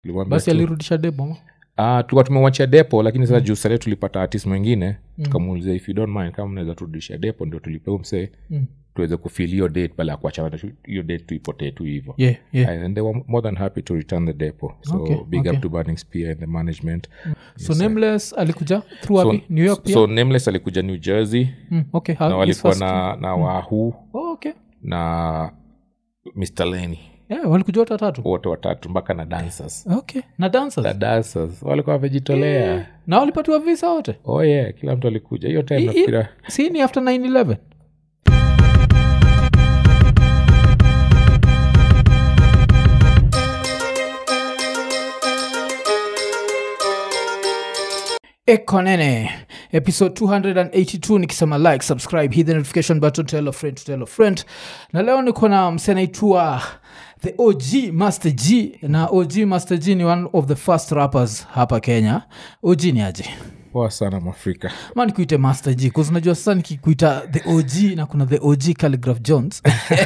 Tulimwambia basi tu- alirudisha debo ma? Ah, tulikuwa tumewachia depo lakini sasa juu sale tulipata artist mwingine tukamuulizia if you don't mind kama unaweza turudisha depo ndio tulipeu msee Mm. tuweze kufil hiyo date bala ya kuachana na shu- hiyo date tuipotee tu hivo yeah, yeah. and they were more than happy to return the depo so Okay, big okay. up to burning spear and the management so nameless alikuja through so, wapi new york pia so nameless alikuja new jersey mm, okay how- na his walikuwa first- na, na wahuu oh, okay na mr leni yeah, walikuja wote watatu wote watatu mpaka na dancers okay na dancers na dancers walikuwa wamejitolea na walipatiwa visa wote oh yeah kila mtu alikuja hiyo time I- i- nafikira si ni after 911 ekonene episode 282 nikisema like subscribe hit the notification button tell a friend to tell a friend na leo niko na msenaitwa the og master g na og master g ni one of the first rappers hapa kenya og ni aje poa sana mwafrika ma nikuite master g bcause unajua sasa nikikuita the og na kuna the og calligraph jones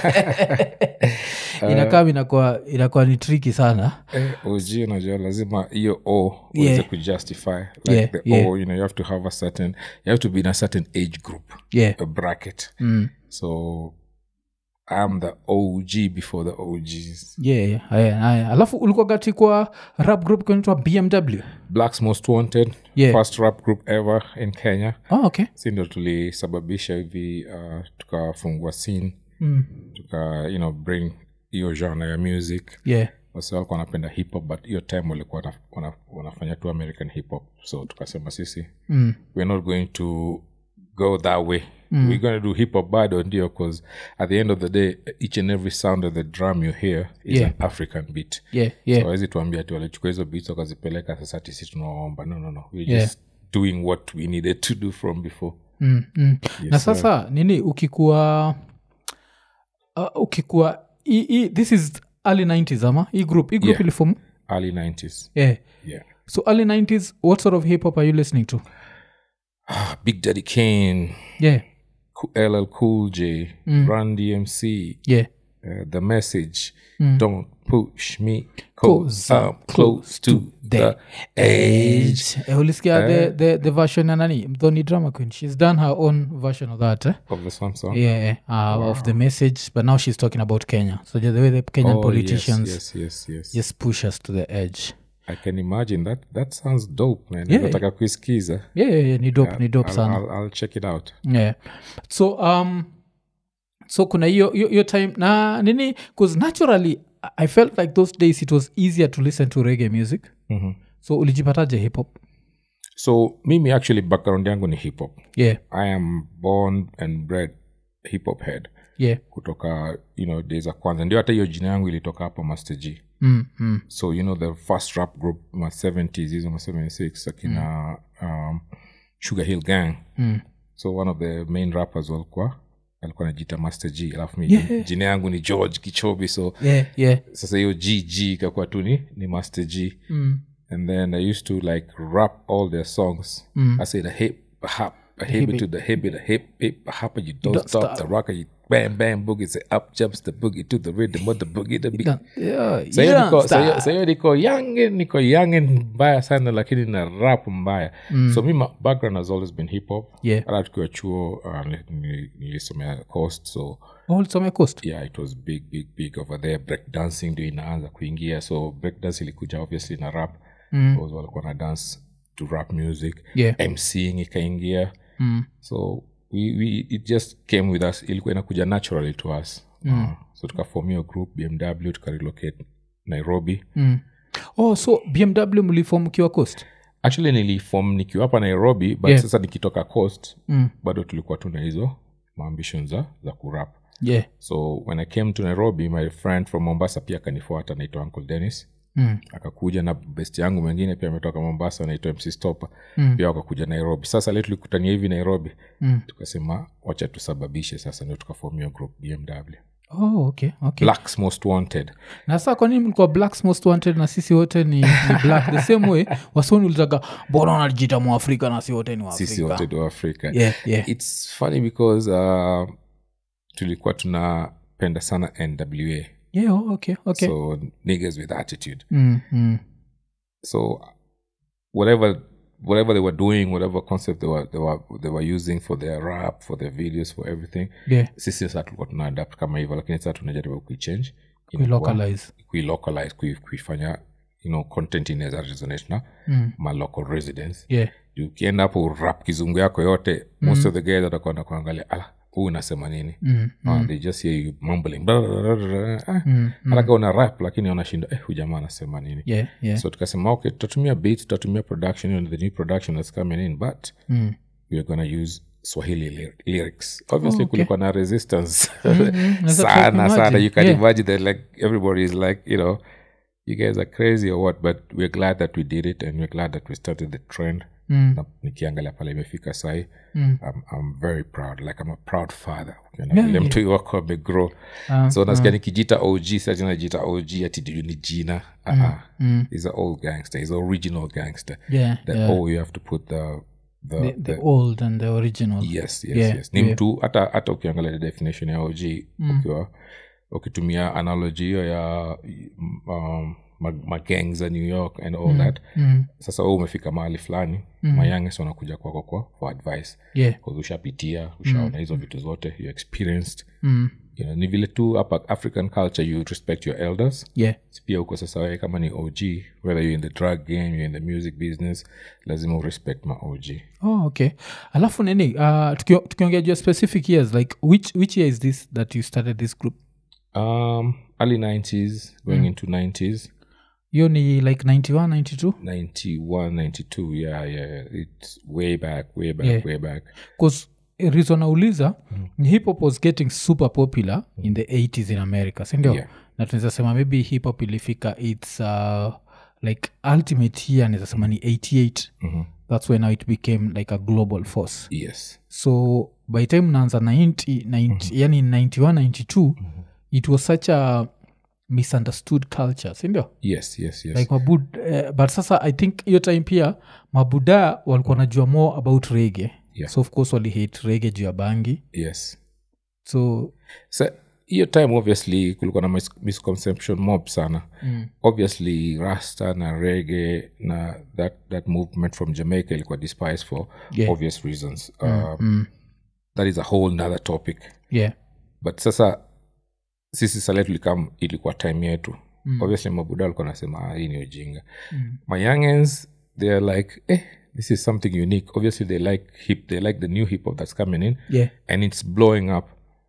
inakaa inakuwa inakuwa ni triki sana eh, og unajua lazima hiyo o uweze Yeah. kujustify like Yeah, the yeah. o you know you have to have a certain you have to be in a certain age group yeah a bracket mm. so i'm the og before the og's yeah, yeah, yeah, yeah. alafu ulikuwa gati kwa rap group kunaitwa bmw blacks most wanted Yeah. first rap group ever in kenya oh, okay si ndo tulisababisha hivi uh, tukafungua scene mm. tuka you know bring hiyo genre ya music yeah wasi walikuwa wanapenda hip hop but hiyo time walikuwa wana, wana, wanafanya tu american hip hop so tukasema sisi mm. we're not going to go that way mm. we're going to do hip hop bado ndio because at the end of the day each and every sound of the drum you hear is Yeah. an african beat yeah yeah so awezi tuambia ati walichukua hizo beats wakazipeleka sasa tisi tunawaomba no no no we're Yeah. just doing what we needed to do from before mm, mm. na sasa nini ukikuwa uh, ukikuwa i, i, this is early 90s ama hii group hii group Yeah. ilifom early 90s yeah yeah so early 90s what sort of hip hop are you listening to Ah, big daddy kane yeah Cool- ll cool j run dmc yeah uh, the message don't push me Cause cause i'm close to the edge Eh, ulisikia the, the, the version ya nani mthoni drama queen she's done her own version of that eh? of the song song yeah uh, of the message but now she's talking about kenya so the way the kenyan Oh, politicians yes, yes, yes, yes. just push us to the edge i can imagine that that sounds dope man Yeah. nataka kuisikiza yeah, yeah, yeah ni dope ni dope I'll, sana I'll, I'll check it out yeah so um so kuna hiyo hiyo hiyo time na nini bcause naturally i felt like those days it was easier to listen to reggae music Mhm. so ulijipataje hip hop so mimi actually background yangu ni hip hop yeah i am born and bred hip hop head yeah kutoka you know days za kwanza ndio hata hiyo jina yangu ilitoka hapo master g mm, mm. so you know the first rap group ma 70s hizo ma 76 akina um, sugar hill gang Mm. so one of the main rappers walikuwa alikuwa najita master g alafu mi Yeah. jina yangu ni george kichobi so yeah yeah sasa hiyo gg ikakuwa tu ni, ni master g mm. and then i used to like rap all their songs Mm. i said a hip a hop a hip it to the hip it a hip hip a hop you don't, Don't stop, stop. the rocker you bam bam boogie say up jumps the boogie to the rhythm of the boogie the beat yeah, Sa hiyo yeah, niko- sa star. hiyo- sa hiyo niko young niko young mbaya sana lakini na rap mbaya so mi ma- background has always been hip hop Yeah. hata tukiwa chuo uh, ni- ni- nilisomea coast so Oh, ulisomea coast yeah it was big big big over there break dancing ndio inaanza kuingia so break dance ilikuja obviously na rap Mm. because walikuwa na dance to rap music yeah mcing ikaingia mm. so we, we, it just came with us ilikuwa inakuja naturally to us uh, so tukafom hiyo group bmw tukarelocate nairobi Mm. oh so bmw mlifom mkiwa coast actually nilifom nikiwa hapa nairobi but Yeah. sasa nikitoka coast mm. bado tulikuwa tuna hizo maambition za, za kurap yeah so when i came to nairobi my friend from mombasa pia akanifuata anaitwa uncle dennis mm. akakuja na best yangu mwingine pia ametoka mombasa anaitwa mc stopper Mm. pia wakakuja nairobi sasa leo tulikutania hivi nairobi Mm. tukasema wacha tusababishe sasa ndio tukafomia group bmw oh okay okay blacks most wanted na saa kwanini mlikuwa blacks most wanted na sisi wote ni, ni black the same way wasoni ulitaga mbona wanajita mwafrika na si wote ni sisi waafrika wote do africa yeah, yeah. its funny because uh, tulikuwa tunapenda sana nwa yeah oh, okay okay so niggas with attitude mm, mm. so whatever whatever they were doing whatever concept they were, they were, they were using for their rap for their videos for everything yeah sisi sasa tulikuwa tuna adapt kama hivyo lakini sasa tunajaribu kuichange kuilocalize kuilocalize kui- kuifanya you know content inaweza resonate na mm. ma local residents yeah Juu ukienda hapo urap kizungu yako yote most of the guys watakwenda kuangalia ala huu unasema nini mm. Ah, they just hear you mumbling blah, blah, blah, blah, blah. Ah, Mm. hata kama una rap lakini wanashinda eh, huyu jamaa anasema nini yeah yeah so tukasema okay tutatumia beat tutatumia production you know, the new production that's coming in but mm. we're gonna use swahili ly- lyrics obviously okay. kulikuwa na resistance Naweza try sana kuimagine. sana you can Yeah. imagine that like everybody is like you know you guys are crazy or what but we're glad that we did it and we're glad that we started the trend Mm. na nikiangalia pale imefika sai Mm. I'm, i'm very proud like i'm a proud father Yeah, vile yeah. mtu wako amegrow Ah, so nasikia nikijita og sati najita og ati juu ni jina uh-uh. mm. he's an old gangster he's an original gangster yeah that yeah oh you have to put the the, the, the old and the original yes yes Yeah, yes ni yeah. mtu hata hata ukiangalia the definition ya og ukiwa ukitumia analogy hiyo ya um, ma- magang za new york and all that mm. sasa we umefika mahali fulani mm. mayanges wanakuja kwako kwa for advice yeah 'Cause ushapitia ushaona hizo vitu zote you experienced mm. you know, ni vile tu hapa african culture you respect your elders yeah pia huko sasa wewe kama ni og whether you're in the drug game you're in the music business lazima urespect ma og oh okay alafu nini uh, tukio- tukiongea juu ya specific years like which, which year is this that you started this group um early 90s going into 90s hiyo ni like 91 92 91 92 yeah yeah it's way back way back Yeah. way back bcause reason nauliza mm. hip hop was getting super popular in the 80s in america sindio Yeah. na tunaweza sema maybe hip hop ilifika its uh, like ultimate year naweza sema ni 88 Mhm. that's when now it became like a global force yes so by time naanza 90, 90 yani 91 92 it was such a misunderstood culture sindio yes yes yes like mabud uh, but sasa i think hiyo time pia mabuda walikuwa najua more about rege Yeah. so of course walihate rege juu ya bangi yes so so hiyo time obviously kulikuwa na mis- misconception mob sana mm, obviously rasta na rege na that, that movement from jamaica ilikuwa despised for Yeah. obvious reasons um, mm, that is a whole nother topic yeah but sasa sisi sale tulikam ilikuwa time yetu mm. obviously mabuda walikuwa nasema ah, hii ni ujinga mm, my youngins they're like eh, this is something unique obviously they like hip they like the new hip hop that's coming in yeah and it's blowing up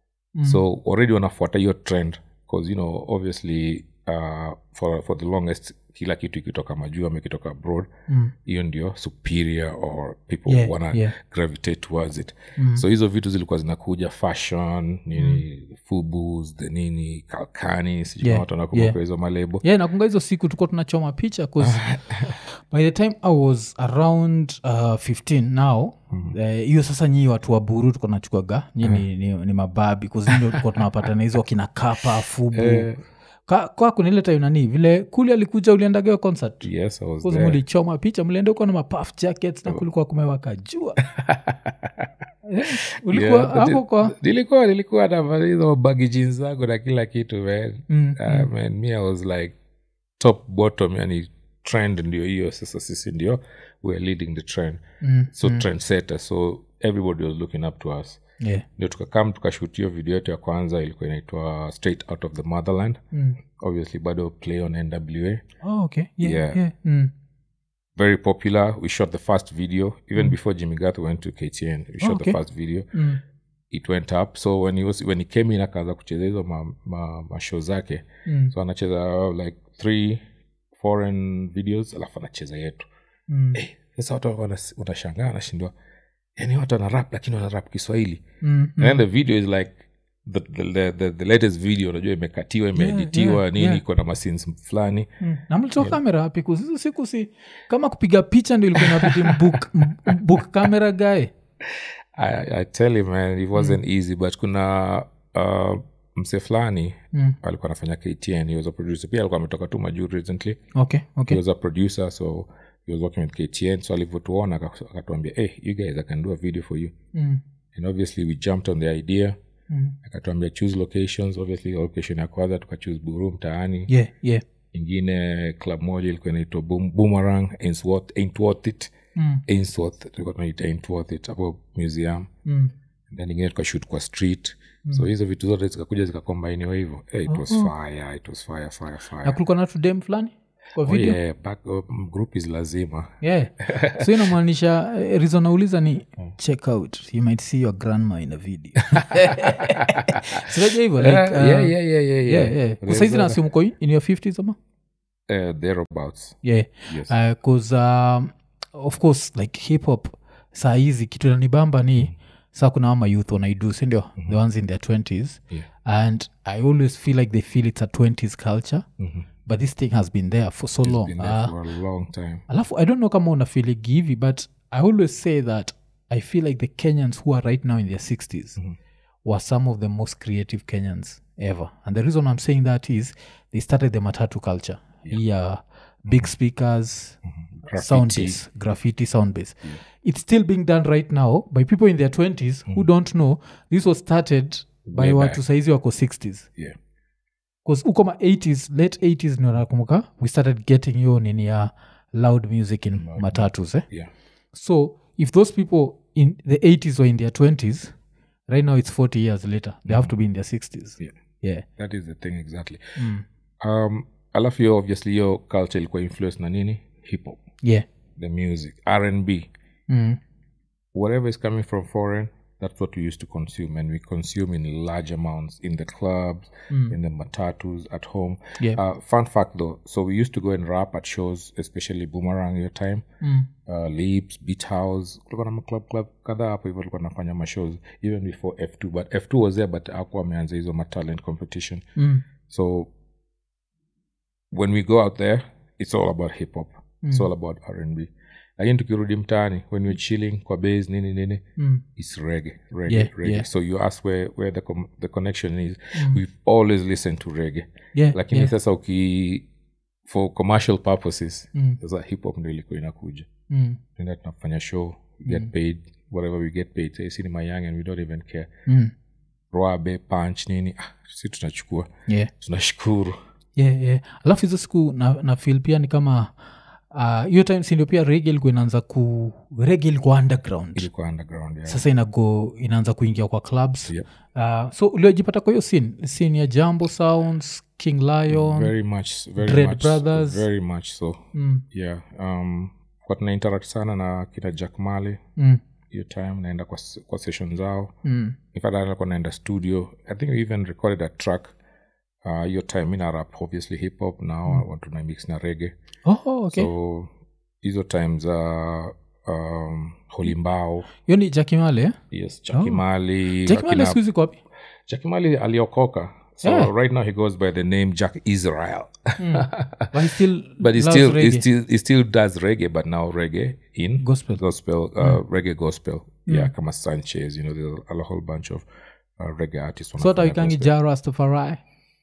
so already wanafuata hiyo trend because you know obviously uh, for, for the longest kila kitu ikitoka majuu ama ikitoka abroad Mm. hiyo ndio superior or people Yeah, wanna yeah. gravitate towards it so hizo vitu zilikuwa zinakuja fashion nini fubus the nini kalkani sijui Yeah, watu wanakumbuka yeah. hizo malebo yeah nakunga hizo siku tukuwa tunachoma picha 'cause by the time i was around uh, 15 now eh, hiyo sasa nyii watu wa buru tuko nachukaga nyi ni, ni, ni mababi kuzindio tukuwa tunawapatana hizo wakina kapa fubu Eh, Ka- kwako nile time nani vile kuli alikuja uliendageo concert yes i was Course there mulichoma picha mlienda huko na mapaf jackets na kulikuwa kumewaka jua Eh, ulikuwa Yeah, but hapo it- kwa nilikuwa nilikuwa na hizo bagi jeans zangu na kila kitu man Mm, uh, man me i was like top bottom yani trend ndio hiyo sasa sisi ndio weare leading the trend mm, so trend setter so everybody was looking up to us yeah. ndio tukakam tukashut hiyo video yetu ya kwanza ilikuwa inaitwa straight out of the motherland Mm. obviously bado play on nwa Oh, okay. Yeah, Yeah. yeah. Mm. very popular we shot the first video even before jimmy gath went to ktn we shot okay. the first video Mm. it went up so when he, was, when he came in akaanza kucheza hizo mashow ma, ma show zake Mm. so anacheza like three foreign videos alafu anacheza yetu Mm. Eh, sasa watu walikuwa wanas- wanashangaa anashindwa yani watu wanarap lakini wanarap kiswahili Mm. and then the video is like the, the, the, the, the latest video unajua imekatiwa imeeditiwa yeah, nini yeah. iko na masins fulani Mm. na mlitoa kamera wapi kuzizo siku si kama kupiga picha ndio ilikuwa inabidi mbook, m- book kamera gae I, i tell you man it wasn't easy but kuna uh, mse fulani Mm. alikuwa anafanya ktn he was a producer pia alikuwa ametoka tu majuu recently okay he okay was a producer so he was working with ktn so alivyotuona aka- akatuambia hey, you guys i can do a video for you mm. and obviously we jumped on the idea Mm. akatuambia choose locations obviously location ya kwanza tukachoose buru mtaani yeah yeah ingine club moja ilikuwa inaitwa Boom- boomerang ainsworth ain't worth it Mm. ainsworth tulikuwa tunaita ain't worth it hapo museum Mm. then ingine tukashut kwa street so hizo vitu zote zikakuja zikakombainiwa hivyo hey, it was fire it was fire fire na fire kulikuwa na tudem fulani kwa oh, video yeah, back, um, group is lazima yeah so inamaanisha eh, reason nauliza ni check out you might see your grandma in a video sinaja hivyo like, yeah, uh, yeah, yeah, yeah, yeah, yeah, yeah. Kwa saizi nasimu ko in your 50s ama uh, thereabouts yeah yes bcause um, of course like hip hop saa hizi kitu nanibamba ni saa kuna ama youth wanaidu sindio the ones in their 20s yeah. and i always feel like they feel it's a 20s culture Mhm. but this thing has been there for so long been there Ah, for a long time alafu i don't know kama unafiligi hivi but i always say that i feel like the kenyans who are right now in their 60s were some of the most creative kenyans ever and the reason i'm saying that is they started the matatu culture yeah, big speakers sound base graffiti sound base it's still being done right now by people in their 20s who don't know this was started by Way watu back. saizi wako 60s yeah bcause uko ma 80s late 80s ndio nakumbuka we started getting hiyo nini ya loud music in matatus eh? yeah so if those people in the 80s or in their 20s right now it's 40 years later they have to be in their 60s yeah yeah that is the thing exactly mm. um alafu hiyo obviously hiyo culture ilikuwa influence na nini hip hop yeah the music r&b mm. whatever is coming from foreign that's what we used to consume and we consume in large amounts in the clubs in the matatus at home Yeah. uh, fun fact though so we used to go and rap at shows especially boomerang your time Mm. uh, leaps beat house kulikuwa na maclub club kadhaa hapo hivyo tulikuwa nafanya mashows even before f2 but f2 was there but akuwa ameanza hizo matalent competition Mm. so when we go out there it's all about hip hop it's all about r&b lakini tukirudi mtaani when we're chilling kwa base nini nini Mm. it's reggae reggae Yeah, reggae yeah. so you ask where, where the, com- the connection is we've always listened to reggae yeah lakini yeah. sasa uki for commercial purposes Mm. sasa hip hop ndo ilikuwa inakuja Mm. tunaenda tunafanya show we get paid whatever we get paid say cinema young and we don't even care Mm. roabe punch nini ah, si tunachukua yeah tunashukuru yeah, yeah. alafu hizo siku na, na feel pia ni kama ah, hiyo time sindio pia rege ilikuwa inaanza ku rege ilikuwa underground ilikuwa underground yeah. sasa inago inaanza kuingia kwa clubs Yep. uh, so uliojipata kwa hiyo sin sin ya jambo sounds king lion very much very Dread much Brothers. very much so mm, yeah um kwa tuna interact sana na kina jack mali mm, hiyo time naenda kwa, s- kwa session zao mm, in fact alikuwa naenda studio i think we even recorded a track uh, hiyo time mina rap obviously hip hop now mm. tuna mix na rege oh, okay so hizo time za um, holimbao hiyo ni jakimale eh? yes chakimali jakimale akina- siku hizi kwapi chakimali aliokoka so Yeah. right now he goes by the name jack israel but he still but he loves still, he reggae. still he still does reggae but now reggae in Gospel. gospel uh, reggae gospel yeah kama sanchez you know there's a whole bunch of uh, reggae artists so hata wanafanya wikangi gospel. ja rastafari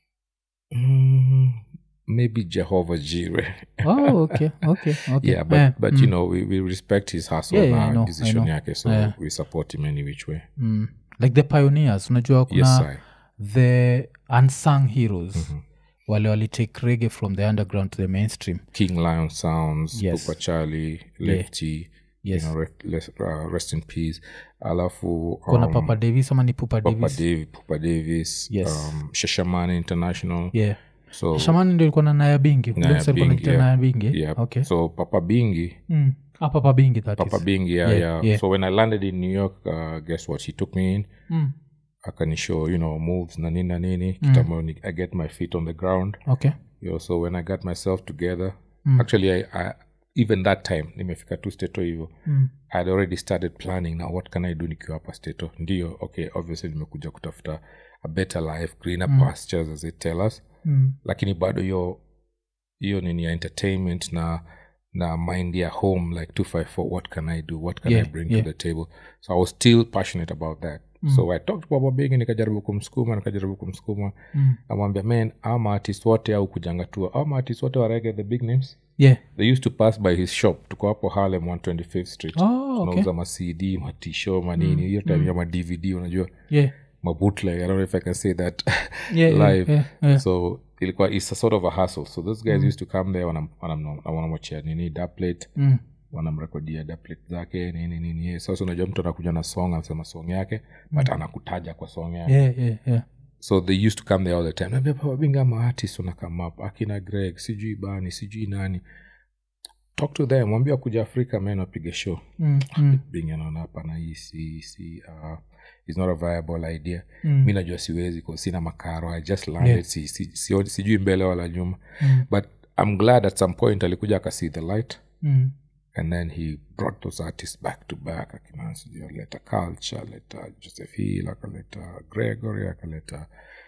mm, maybe jehovah jireh oh, okay okay okay yeah but, Eh, but you know we, we respect his hustle Yeah, yeah, I na know, I decision know. yake so Yeah. we support him any which way mm, like the pioneers unajua kuna yes I. the unsung heroes wale walitake rege from the underground to the mainstream king lion sounds Yes. Pupa charlie lefty Yes. you know, rest, rest, uh, rest in peace alafu kuna um, papa davis ama ni pupa Papa davis Davis, Pupa Davis, Yes. um, Shashamane International. yeah So shamani ndio ilikuwa na naya bingi Naya Ule msee alikuwa Bingi, anaitwa yeah. naya bingi yeah. okay So Papa Bingi, mm. ah, papa bingi that Papa is. Bingi, yeah, Yeah, yeah, yeah. So when I landed in New York, uh, guess what? He took me in. mm. Akanishow, you know, moves na nini na nini. Kitambo ni- I get my feet on the ground. okay You know, so when I got myself together, actually, I, I even that time nimefika tu stato hivyo mm. i had already started planning now what can i do nikiwa hapa stato ndio okay obviously nimekuja kutafuta a better life greener pastures as they tell us Mm. lakini bado hiyo hiyo nini ya entertainment na na mind ya home like 254 what can i do what can Yeah, i bring yeah. to the table so i was still passionate about that so i talked to baba bigi nikajaribu kumsukuma nikajaribu kumsukuma Mm. amwambia man ama artist wote au kujangatua ama artist wote warege the big names yeah they used to pass by his shop tuko hapo harlem 125th street oh, okay tunauza macd matisho manini hiyo time ya madvd unajua yeah mabootleg i don't know if i can say that Yeah, yeah, live yeah, yeah. so ilikuwa it's a sort of a hustle so those guys used to come there wanam- wanam- wanamwachia nini daplet Mm. wanamrekodia daplet zake nini nini yeah. sasa unajua mtu anakuja na song anasema song yake but anakutaja kwa song yake yeah, yeah, yeah. so they used to come there all the time naambia papa binga maartist wanakama up akina greg sijui bani sijui nani talk to them mwambia kuja afrika men wapige show Mm, mm, being anaona hapana hii si, si uh, is not a viable idea Mm. mi najua siwezi 'cause sina makaro i just landed Yeah. si, si, si, sijui mbele wala nyuma Mm. but i'm glad at some point alikuja akasee the light mm. and then he brought those artists back to back akina sijui alileta culture alileta joseph hill akaleta gregory akaleta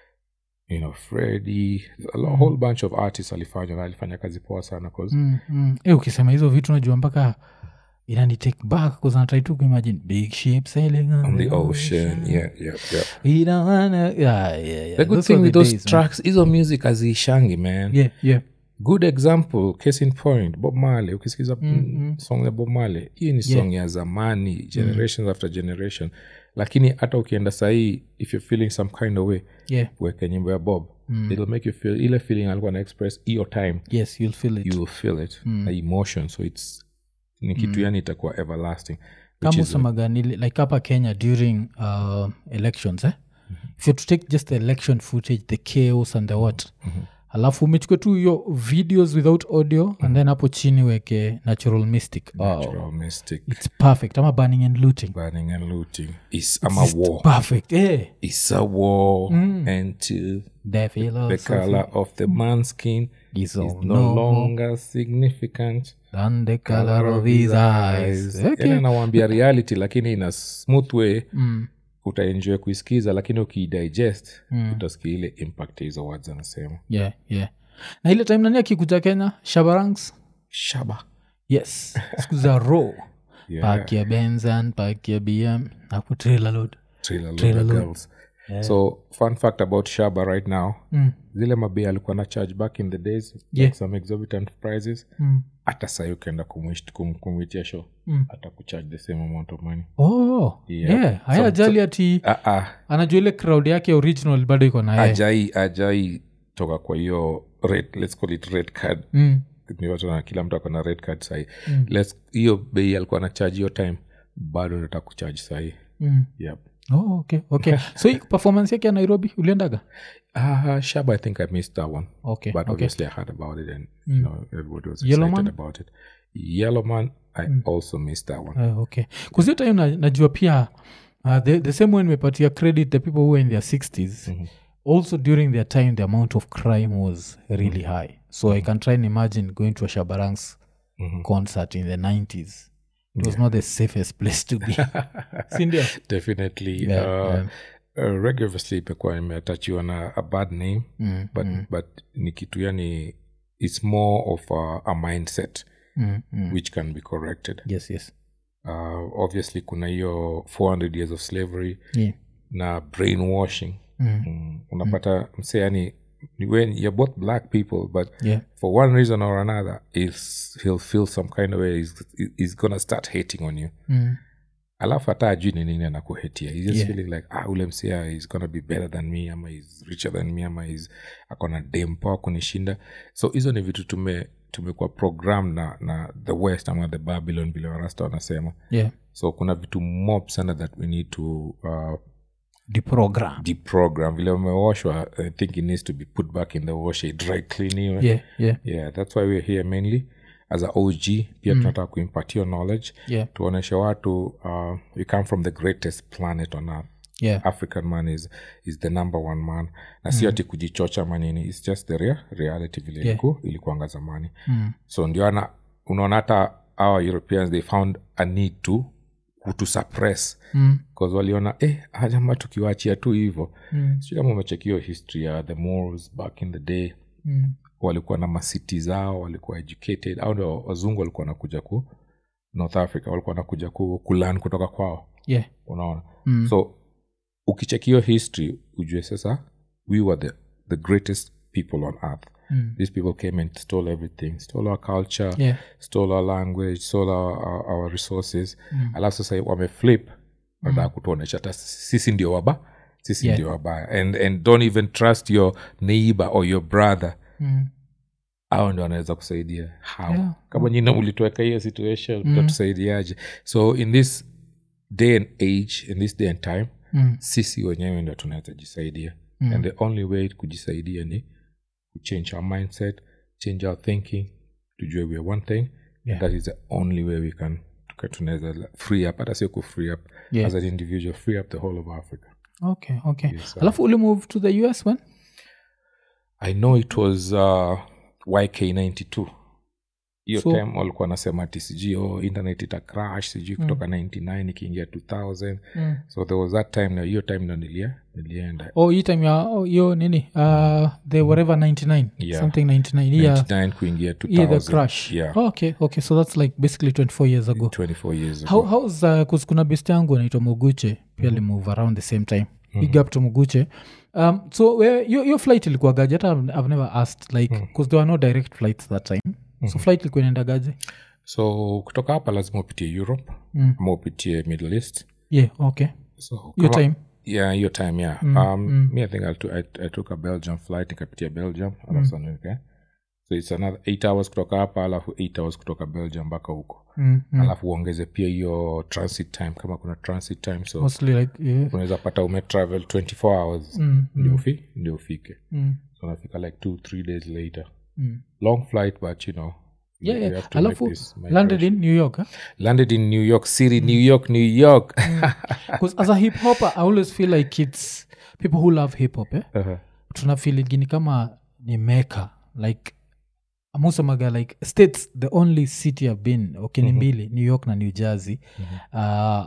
you know freddy a lo- whole bunch of artists alifanya na alifanya kazi poa sana 'cause Mm, mm. Eh, ukisema hizo vitu najua mpaka inani take back kuzanatrai tu kuimagine big ship sailing on, on the ocean yeah yeah yeah We don't wanna... yeah, yeah, yeah. the good Those thing were with the those days, man. tracks hizo music haziishangi man yeah, yeah. good example case in point bob marley ukisikiza mm, song ya bob marley hii ni song ya zamani generations after generation lakini hata ukienda sahii if you're feeling some kind of way yeah. weke nyimbo ya bob it'll make you feel ile feeling alikuwa na express hiyo time yes you'll feel it you will feel it na emotion so it's ni kitu yani itakuwa everlasting which kama is usemaga like hapa kenya during uh, elections eh? if you to take just the election footage the chaos and the what alafu umechukua tu hiyo videos without audio and then hapo chini weke natural mystic oh, natural mystic it's perfect ama burning and looting burning and looting is ama war perfect eh. is a war and to the the philosophy color of the man's skin is is all no no longer significant than the color of his eyes okay. yani anawambia reality lakini in a smooth way mm. utaenjoy kuisikiza lakini ukidigest utasikia ile impact ya hizo words anasema yeah, yeah. na ile time nani akikuja kenya shabarangs shaba yes siku za ro Yeah. park ya benzan park ya bm hapo trailer load Trailer Trailer Loader load. girls so fun fact about shaba right now Mm. zile mabei alikuwa na charge back in the days Yeah. like some exorbitant prices Mm. hata sahi ukienda kumwish- kum- kumwitia show Mm. hata kucharge the same amount of money oh Yeah. yeah. haya So- ajali ati ah, ah, anajua ile crowd yake original bado iko na yeye ajai ajai toka kwa hiyo red, let's call it red card mm. Ni watu na kila mtu akona red card sahi Let's- hiyo bei alikuwa na charge hiyo time bado nataka kucharge sahi Mm. yep. Oh, okay okay so hii performance yake ya nairobi uliendaga uh, shaba i think i missed that one okay but okay obviously i heard about it and you know everybody was Yellow excited Man? about it yellow man i also missed that one Uh, okay kuzio time na, najua pia uh, the, the same way nimepatia credit the people who were in their 60s also during their time the amount of crime was really high so i can try and imagine going to a shabarangs concert in the 90s it was not the safest place to be sindio definitely Yeah, uh, yeah. Uh, reggae obviously imekuwa imetachiwa na a bad name Mm, but, but ni kitu yani it's more of a, a mindset mm, mm. which can be corrected yes yes uh, obviously kuna hiyo 400 years of slavery yeah. na brainwashing Mm. mm. unapata mse yani when you're both black people but yeah for one reason or another is he'll feel some kind of way he's, he's gonna start hating on you mm. alafu hata ajui ni nini anakuhetia he's just Yeah. feeling like ah, ule msia is gonna be better than me ama is richer than me ama is akona dempoa kunishinda so hizo ni vitu tume tumekuwa program na na the west ama the babylon vile warasta wanasema yeah so kuna vitu mob sana that we need to uh, deprogram deprogram vile umeoshwa i think it needs to be put back in the wash dry cleaniwe yeah yeah yeah that's why we're here mainly as a og pia tunataka kuimpatia knowledge yeah tuoneshe watu uh, we come from the greatest planet on earth yeah african man is, is the number one man na si ati kujichocha manini its just the rea, reality vile Yeah. iliku, ilikuanga zamani mm. so ndio ana unaona hata our europeans they found a need to to suppress Mm. bcause waliona eh, ajama tukiwaachia tu hivo Mm. sijui kama umechekio history ya the Moors back in the day Mm. walikuwa na masiti zao walikuwa educated au ndo wazungu walikuwa nakuja ku north africa walikuwa nakuja ku, kulan kutoka kwao yeah unaona Mm. so ukichekio history ujue sasa we were the, the greatest people on earth Mm. these people came and stole everything stole our culture yeah stole our language stole our, our, our resources alafu sasa wameflip nataka kutuonesha hata sisi ndio waba sisi Yeah. ndio wabaya and, and don't even trust your neighbor or your brother Mm. au ndio wanaweza kusaidia how Yeah. kama nyina ulituweka hiyo situation mtatusaidiaje so in this day and age in this day and time Mm. sisi wenyewe ndio tunaweza jisaidia and the only way kujisaidia ni kuchange our mindset change our thinking tujue we are one thing Yeah. and that is the only way we can tuka- tunaweza la- free up hata sio ku free up Yeah. as an individual free up the whole of africa okay okay Yes, sir. alafu uli move to the us when i know it was uh, yk 92 hiyo So- time walikuwa wanasema ati sijui oh, internet ita crash sijui kutoka 99 ikiingia 2000 Mm. so there was that time na hiyo time ndo nilia nilienda oh hii time ya oh, hiyo nini uh, the whatever 99 Yeah. something 99 yeah 99 kuingia 2000 yeah the crash yeah oh, okay okay so that's like basically 24 years ago 24 years ago. how how's uh, 'cause kuna best yangu anaitwa muguche pia limove around the same time big up to muguche um, so we- yo yo flight ilikuwa gaje hata I've- i've never asked like because there were no direct flights that time so flight ilikuwa inaenda gaje so kutoka hapa lazima upitie europe Mm. ama upitie middle east yeah okay so hiyo kama- time yeah hiyo time yeah um me i think I, took- I, i took a belgium flight nikapitia belgium alafu mm. okay? so it's another eight hours kutoka hapa alafu eight hours kutoka belgium mpaka huko mm, mm. alafu uongeze pia hiyo transit time kama kuna transit time so mostly like yeah. unaweza pata umetravel 24 hours mm, ndio ufi ndio ufike mm, so unafika like two three days later mm. long flight but you know you- yeah, you yeah. have to alafu make this landed in new york huh? landed in new york city new york new york because as a hip hopper i always feel like it's people who love hip hop eh? Uh-huh. tuna feelingini kama ni meka like amusemaga like states the only city i've been okay ni mbili new york na new jersey uh,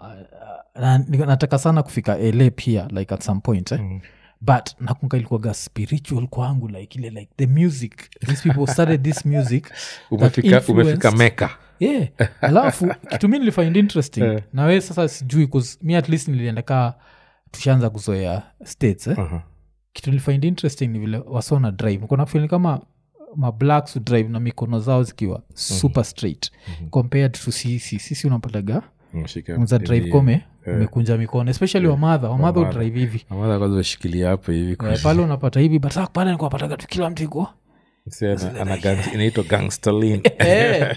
na, ni- nataka sana kufika la pia like at some point eh? but nakunga ilikuwaga spiritual kwangu like ile like the music these people started this music that umefika umefika influenced- meka yeah alafu kitu mi nilifind interesting na we sasa sijui 'cause mi at least nilienda kaa tushaanza kuzoea states eh? Uh-huh. kitu nilifind interesting ni vile wasona drive kona fili kama mablacks drive na mikono zao zikiwa super straight compared to sisi sisi unapataga Umeshika unza drive hivi. kome umekunja mikono especially wamadha wamadha udrive hivi Amada kwanza ushikilia hapo hivi Eh, pale unapata hivi but sasa pale nikuwapataga tu kila mtu iko Si ana- ana gang- inaitwa gangstalin Eh.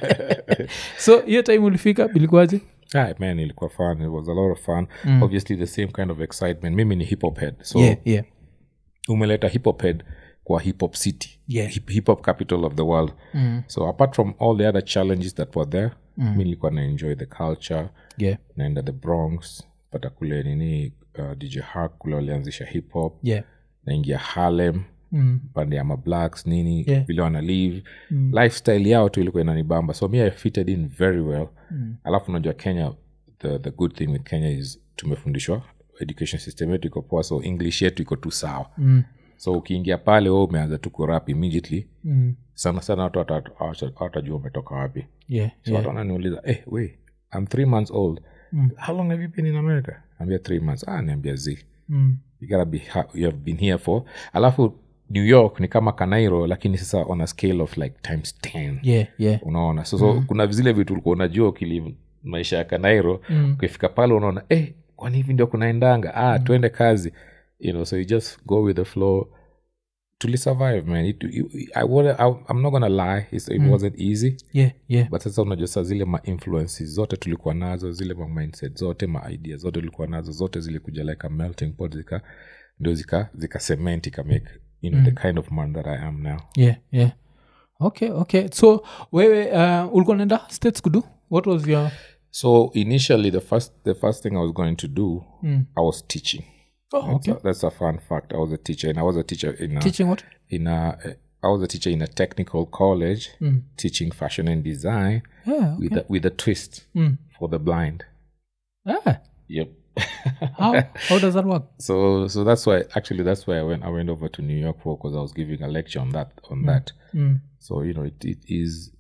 so hiyo time ulifika bilikuwaje Ah, man ilikuwa fun it was a lot of fun obviously the same kind of excitement mimi ni hip hop head so yeah, yeah. umeleta hip hop head kwa hip hop city Yeah. hip, hip hop capital of the world Mm. so apart from all the other challenges that were there mi nilikuwa na enjoy the culture Yeah. naenda the bronx pata kule nini uh, dj hark kule walianzisha hip hop Yeah. naingia harlem Mm. pande ya mablacks nini Yeah. vile wana live lifestyle yao tu ilikuwa inanibamba so me i fitted in very well Mm. alafu unajua kenya the, the good thing with kenya is tumefundishwa education system yetu iko poa so english yetu iko tu sawa Mm. so ukiingia pale we umeanza tu kurap immediately Mm. sana sana watu hata- hawata- hawatajua umetoka wapi Yeah. so watu wananiuliza eh, we i'm three months old how long have you been in america ambia three months ah niambia z Mm. you gotta be ha- you have been here for alafu new york ni kama kanairo lakini sasa on a scale of like times 10 Yeah. Yeah. unaona so, so kuna zile vitu ulikuwa unajua ukilive maisha ya kanairo Mm. ukifika pale unaona eh, kwani hivi ndio kunaendanga ah, twende kazi you know so you just go with the flow tulisurvive man it, you, I, wanna- I, i'm not gonna lie it's, it wasn't easy Yeah. Yeah. but sasa unajua saa zile ma influences zote tulikuwa nazo zile ma mindset zote ma idea zote tulikuwa nazo zote zilikuja like a melting pot zika ndio zika zika cement ika make you know the kind of man that i am now yeah yeah okay okay so wewe uh, ulikuwa naenda states kudu what was your so initially the first the first thing i was going to do Mm. i was teaching oh, that's, okay a, that's a fun fact i was a teacher and i was a teacher in a, teaching what in a i was a teacher in a technical college Mm. teaching fashion and design yeah okay. with a, with a twist Mm. for the blind ah, yep how how does that work so so that's why actually that's why i went i went over to new york for because i was giving a lecture on that on that mm. so you know it, it is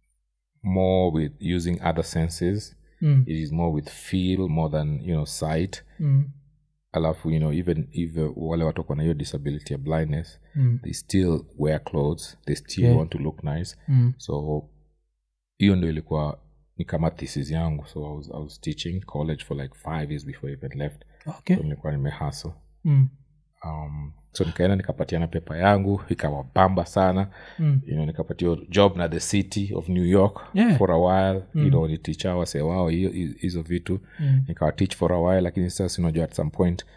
more with using other senses Mm. it is more with feel more than you know sight Mm. alafu you know even if uh, wale watu wako na hiyo disability ya blindness Mm. they still wear clothes they still Yeah. want to look nice Mm. so hiyo ndo ilikuwa ni kama thesis yangu so I was, i was teaching college for like five years before i even left okay so nilikuwa nimehustle Mm. um, so nikaenda nikapatiana pepa yangu ikawabamba sana Mm. you know, nikapatiwa job na the city of new york Yeah. for a while you know niticha wase wao hiyo- hizo vitu Mm. nikawa teach for a while lakini sasa unajua at some point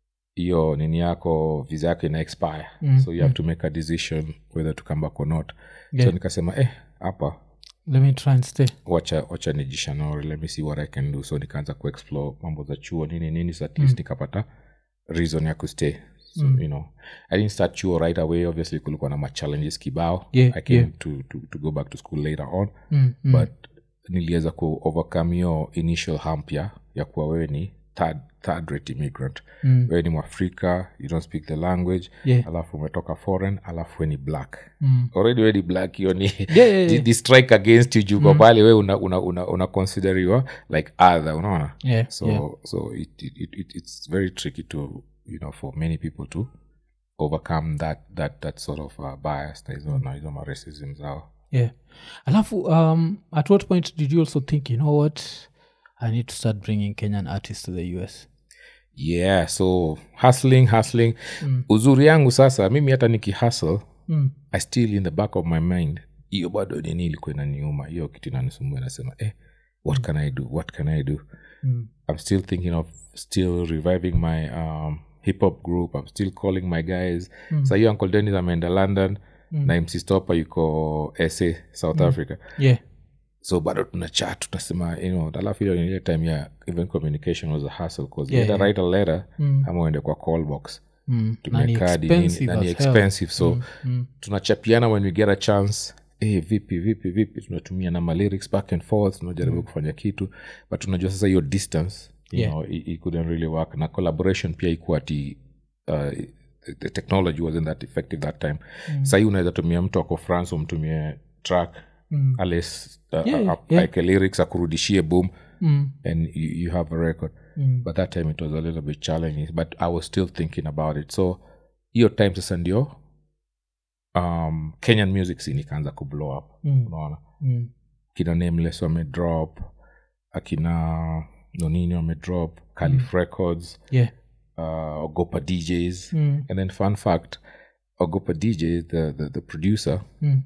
hiyo nini yako visa yako ina expire Mm, so you have to make a decision whether to come back or not Yeah. so nikasema eh hapa let me try and stay wacha wacha nijishanori let me see what i can do so nikaanza kuexplore mambo za chuo nini nini so at least nikapata reason ya kustay so you know i didn't start chuo right away obviously kulikuwa na machallenges kibao Yeah, i came yeah. to, to, to go back to school later on mm. Mm. but niliweza ku overcome hiyo initial hump ya ya kuwa wewe ni third, third rate immigrant Mm. wewe ni mwafrika you don't speak the language Yeah. alafu umetoka foreign alafu we ni black Mm. already we ni black hiyo ni Yeah, yeah, yeah. the, the strike against you juko pale we una, una, una, una consideriwa like other unaona Yeah, so yeah. so it, it, it, it, it's very tricky to you know for many people to overcome that that that sort of uh, bias na hizo na hizo ma racism zao yeah alafu um, at what point did you also think you know what i need to start bringing kenyan artists to the us yeah so hustling hustling uzuri yangu sasa mimi hata nikihustle mm. i still in the back of my mind hiyo bado nini ilikuwa inaniuma hiyo kitu inanisumbua nasema eh what can i do what can i do Mm. i'm still thinking of still reviving my um, hip hop group i'm still calling my guys mm. sa hiyo uncle denis ameenda london mm. na mc stopper yuko sa south africa yeah so bado tuna chat tunasema you know alafu hiyo ni ile time ya even communication was a hustle because Yeah, yeah, yeah. write a letter Mm. ama uende kwa call box mm. tumia Na ni kadi, nini, expensive na ni as hell. expensive so mm. tunachapiana when we get a chance hey, vipi vipi vipi tunatumia na malyrics back and forth tunajaribu kufanya kitu but tunajua sasa hiyo distance you Yeah. know, it, it couldn't really work na collaboration pia ikuwa ati uh, the technology wasn't that effective that time mm. sahii unaweza tumia mtu ako france umtumie track Mm. ales uh, Yeah, yeah, yeah. aeke lyrics akurudishie boom Mm. and you, you have a record Mm. but that time it was a little bit challenging but i was still thinking about it so hiyo time sasa ndio um, kenyan music scene ikaanza kublow up Mm. unaona Mm. kina nameless wamedrop akina nonini wamedrop calif records yeah uh, ogopa djs mm. and then fun fact ogopa dj the, the, the producer Mm.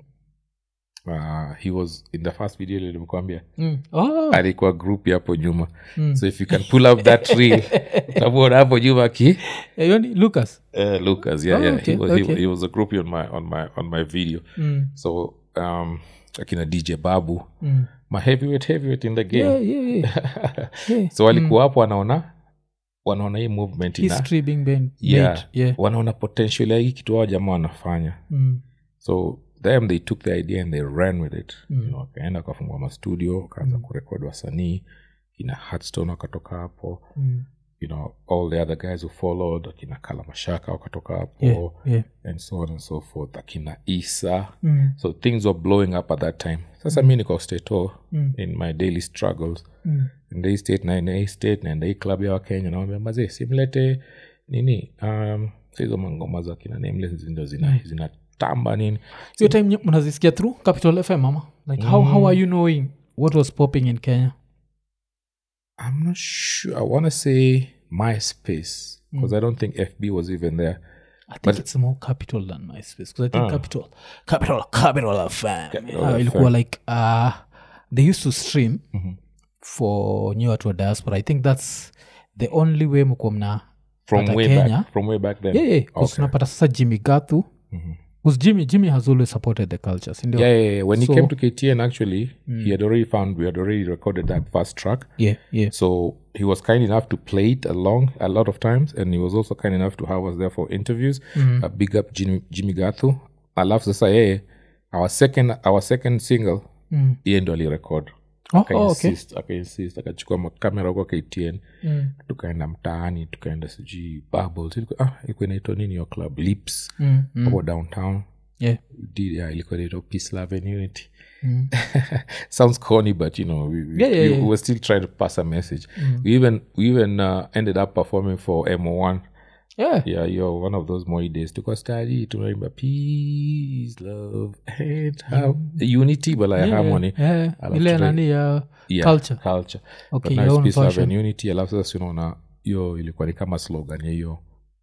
uh, he was in the first video lilimkwambia Mm. Oh. alikuwa group hapo nyuma Mm. so if you can pull up that reel utamuona hapo nyuma aki Eh, hiyo ni lucas uh, lucas yeah, Oh, yeah. okay, he, was, okay. he, he was a groupie on my on my on my video mm. so um akina dj babu Mm. my heavyweight heavyweight in the game yeah, yeah, yeah. yeah. so walikuwa hapo wanaona wanaona hii movement ina history being been yeah, made yeah wanaona potential ya hii kitu hao jamaa wanafanya mm. so them they took the idea and they ran with it you know, wakaenda wakafungua mastudio wakaanza kurekodi wasanii kina hatstone wakatoka hapo Mm. you know all the other guys who followed akina kala mashaka wakatoka hapo yeah yeah and so on and so forth akina isa mm. so things were blowing up at that time sasa mi niko stato Mm. in my daily struggles Mm. nda hii state naenda hii state naenda hii club ya wakenya nawambia mazee simlete nini um, so hizo mangoma za kina nameless ndo zina zinatamba nini hiyo time nye- mnazisikia through capital fm mama like how, how are you knowing what was popping in kenya i'm not sure i want to say myspace because i don't think fb was even there I think it's more capital than MySpace because I think capital, capital, capital FM. uh, ilikuwa like uh, they used to stream for new watu wa diaspora. I think that's the only way mkuwa mna from pata way Kenya. back from way back then yeah, yeah, 'cause unapata sasa Jimmy Gathu because Jimmy Jimmy has always supported the culture, sindio? yeah, yeah, yeah. when So- he came to ktn actually he had already found we had already recorded that first track yeah, yeah. so he was kind enough to play it along a lot of times and he was also kind enough to have us there for interviews uh, big up jimmy, jimmy gathu alafu sasa yeye our second our second single Mm. yeye ndo alirecord Oh, oh, okay. akainsist akainsist akachukua makamera huko ktn Mm. tukaenda mtaani tukaenda sijui bubbles ilikuwa ah, ilikuwa inaitwa nini your club lips Mm, mm. hapo downtown Yeah. did yeah, ilikuwa inaitwa peace love and unity Mm. sounds corny but you know we, we, Yeah, yeah, we, yeah. we were still trying to pass a message we even we even uh, ended up performing for mo1 Yeah. yeah yo one of those moi days tuka study tunaimba peace love and have unity but like harmony Yeah. Alafu ile tuta- nani ya yeah, culture. culture Okay, but now your it's own peace love version. and unity alafu sasa unaona hiyo ilikuwa ni kama slogan ya hiyo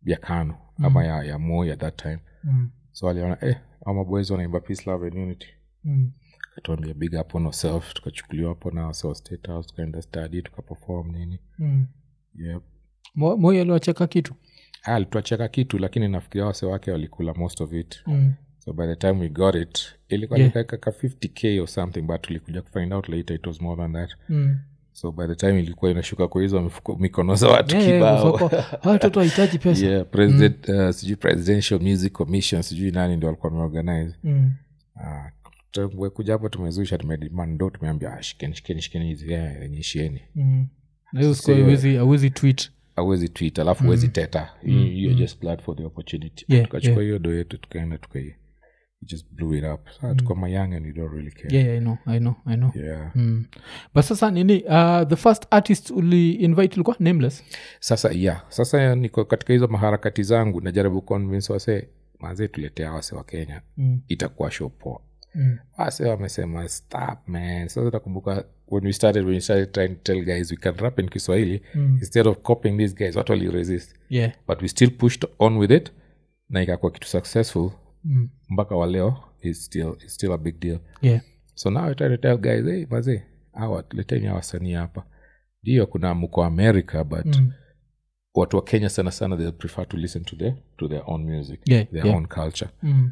ya kano ama ya, ya moi at that time Mm. so aliona eh, ama boys wanaimba peace love and unity Mm. katuambia big up on ourself tukachukuliwa hapo na ourselves state house tukaenda study tukaperform nini Mm. yep. Mo- moi aliwacheka kitu Ah, alituacheka kitu lakini nafikiria wase wake walikula most of it mm. so by the time we got it ilikuwa Yeah. yeah. ka 50k or something but tulikuja kufind out later it was more than that Mm. so by the time ilikuwa inashuka kwa hizo mifuko- mikono za watu Yeah, yeah, kibao kwa- kwa- hawa watoto wahitaji pesa yeah, president uh, sijui presidential music commission sijui nani ndo alikuwa ameorganize Mm. Ah, tumekuja hapo tumezusha tumedemand ndo tumeambia ah, shikeni shikeni shikeni hizi yeah, nyishieni Mm. na hiyo siku So, haiwezi- hauwezi tweet awezi tweet alafu huwezi teta You- you're just glad for the opportunity Yeah, tukachukua yeah. hiyo do yetu tukaenda tukai just blew it up sa tuko mayang and you don't really care yeah, yeah, I know, I know, I know. yeah. Mm. but sasa nini uh, the first artist uli invite ilikuwa nameless sasa yeah sasa niko katika hizo maharakati zangu najaribu convince wase mazee tuletea wase wa kenya mm. itakuwa show poa Mm. wase wamesema stop man sasa nakumbuka when we started when we started trying to tell guys we can rap in kiswahili Mm. instead of copying these guys watu waliresist yeah but we still pushed on with it na ikakuwa kitu successful mm. mpaka wa leo is still, is still a big deal yeah so now I try to tell guys hey, mazee awa tuleteni hawa wasanii hapa ndio kuna mko america but Mm. watu wa kenya sana sana they prefer to listen to, their, to their own music Yeah, their yeah. own culture Mm.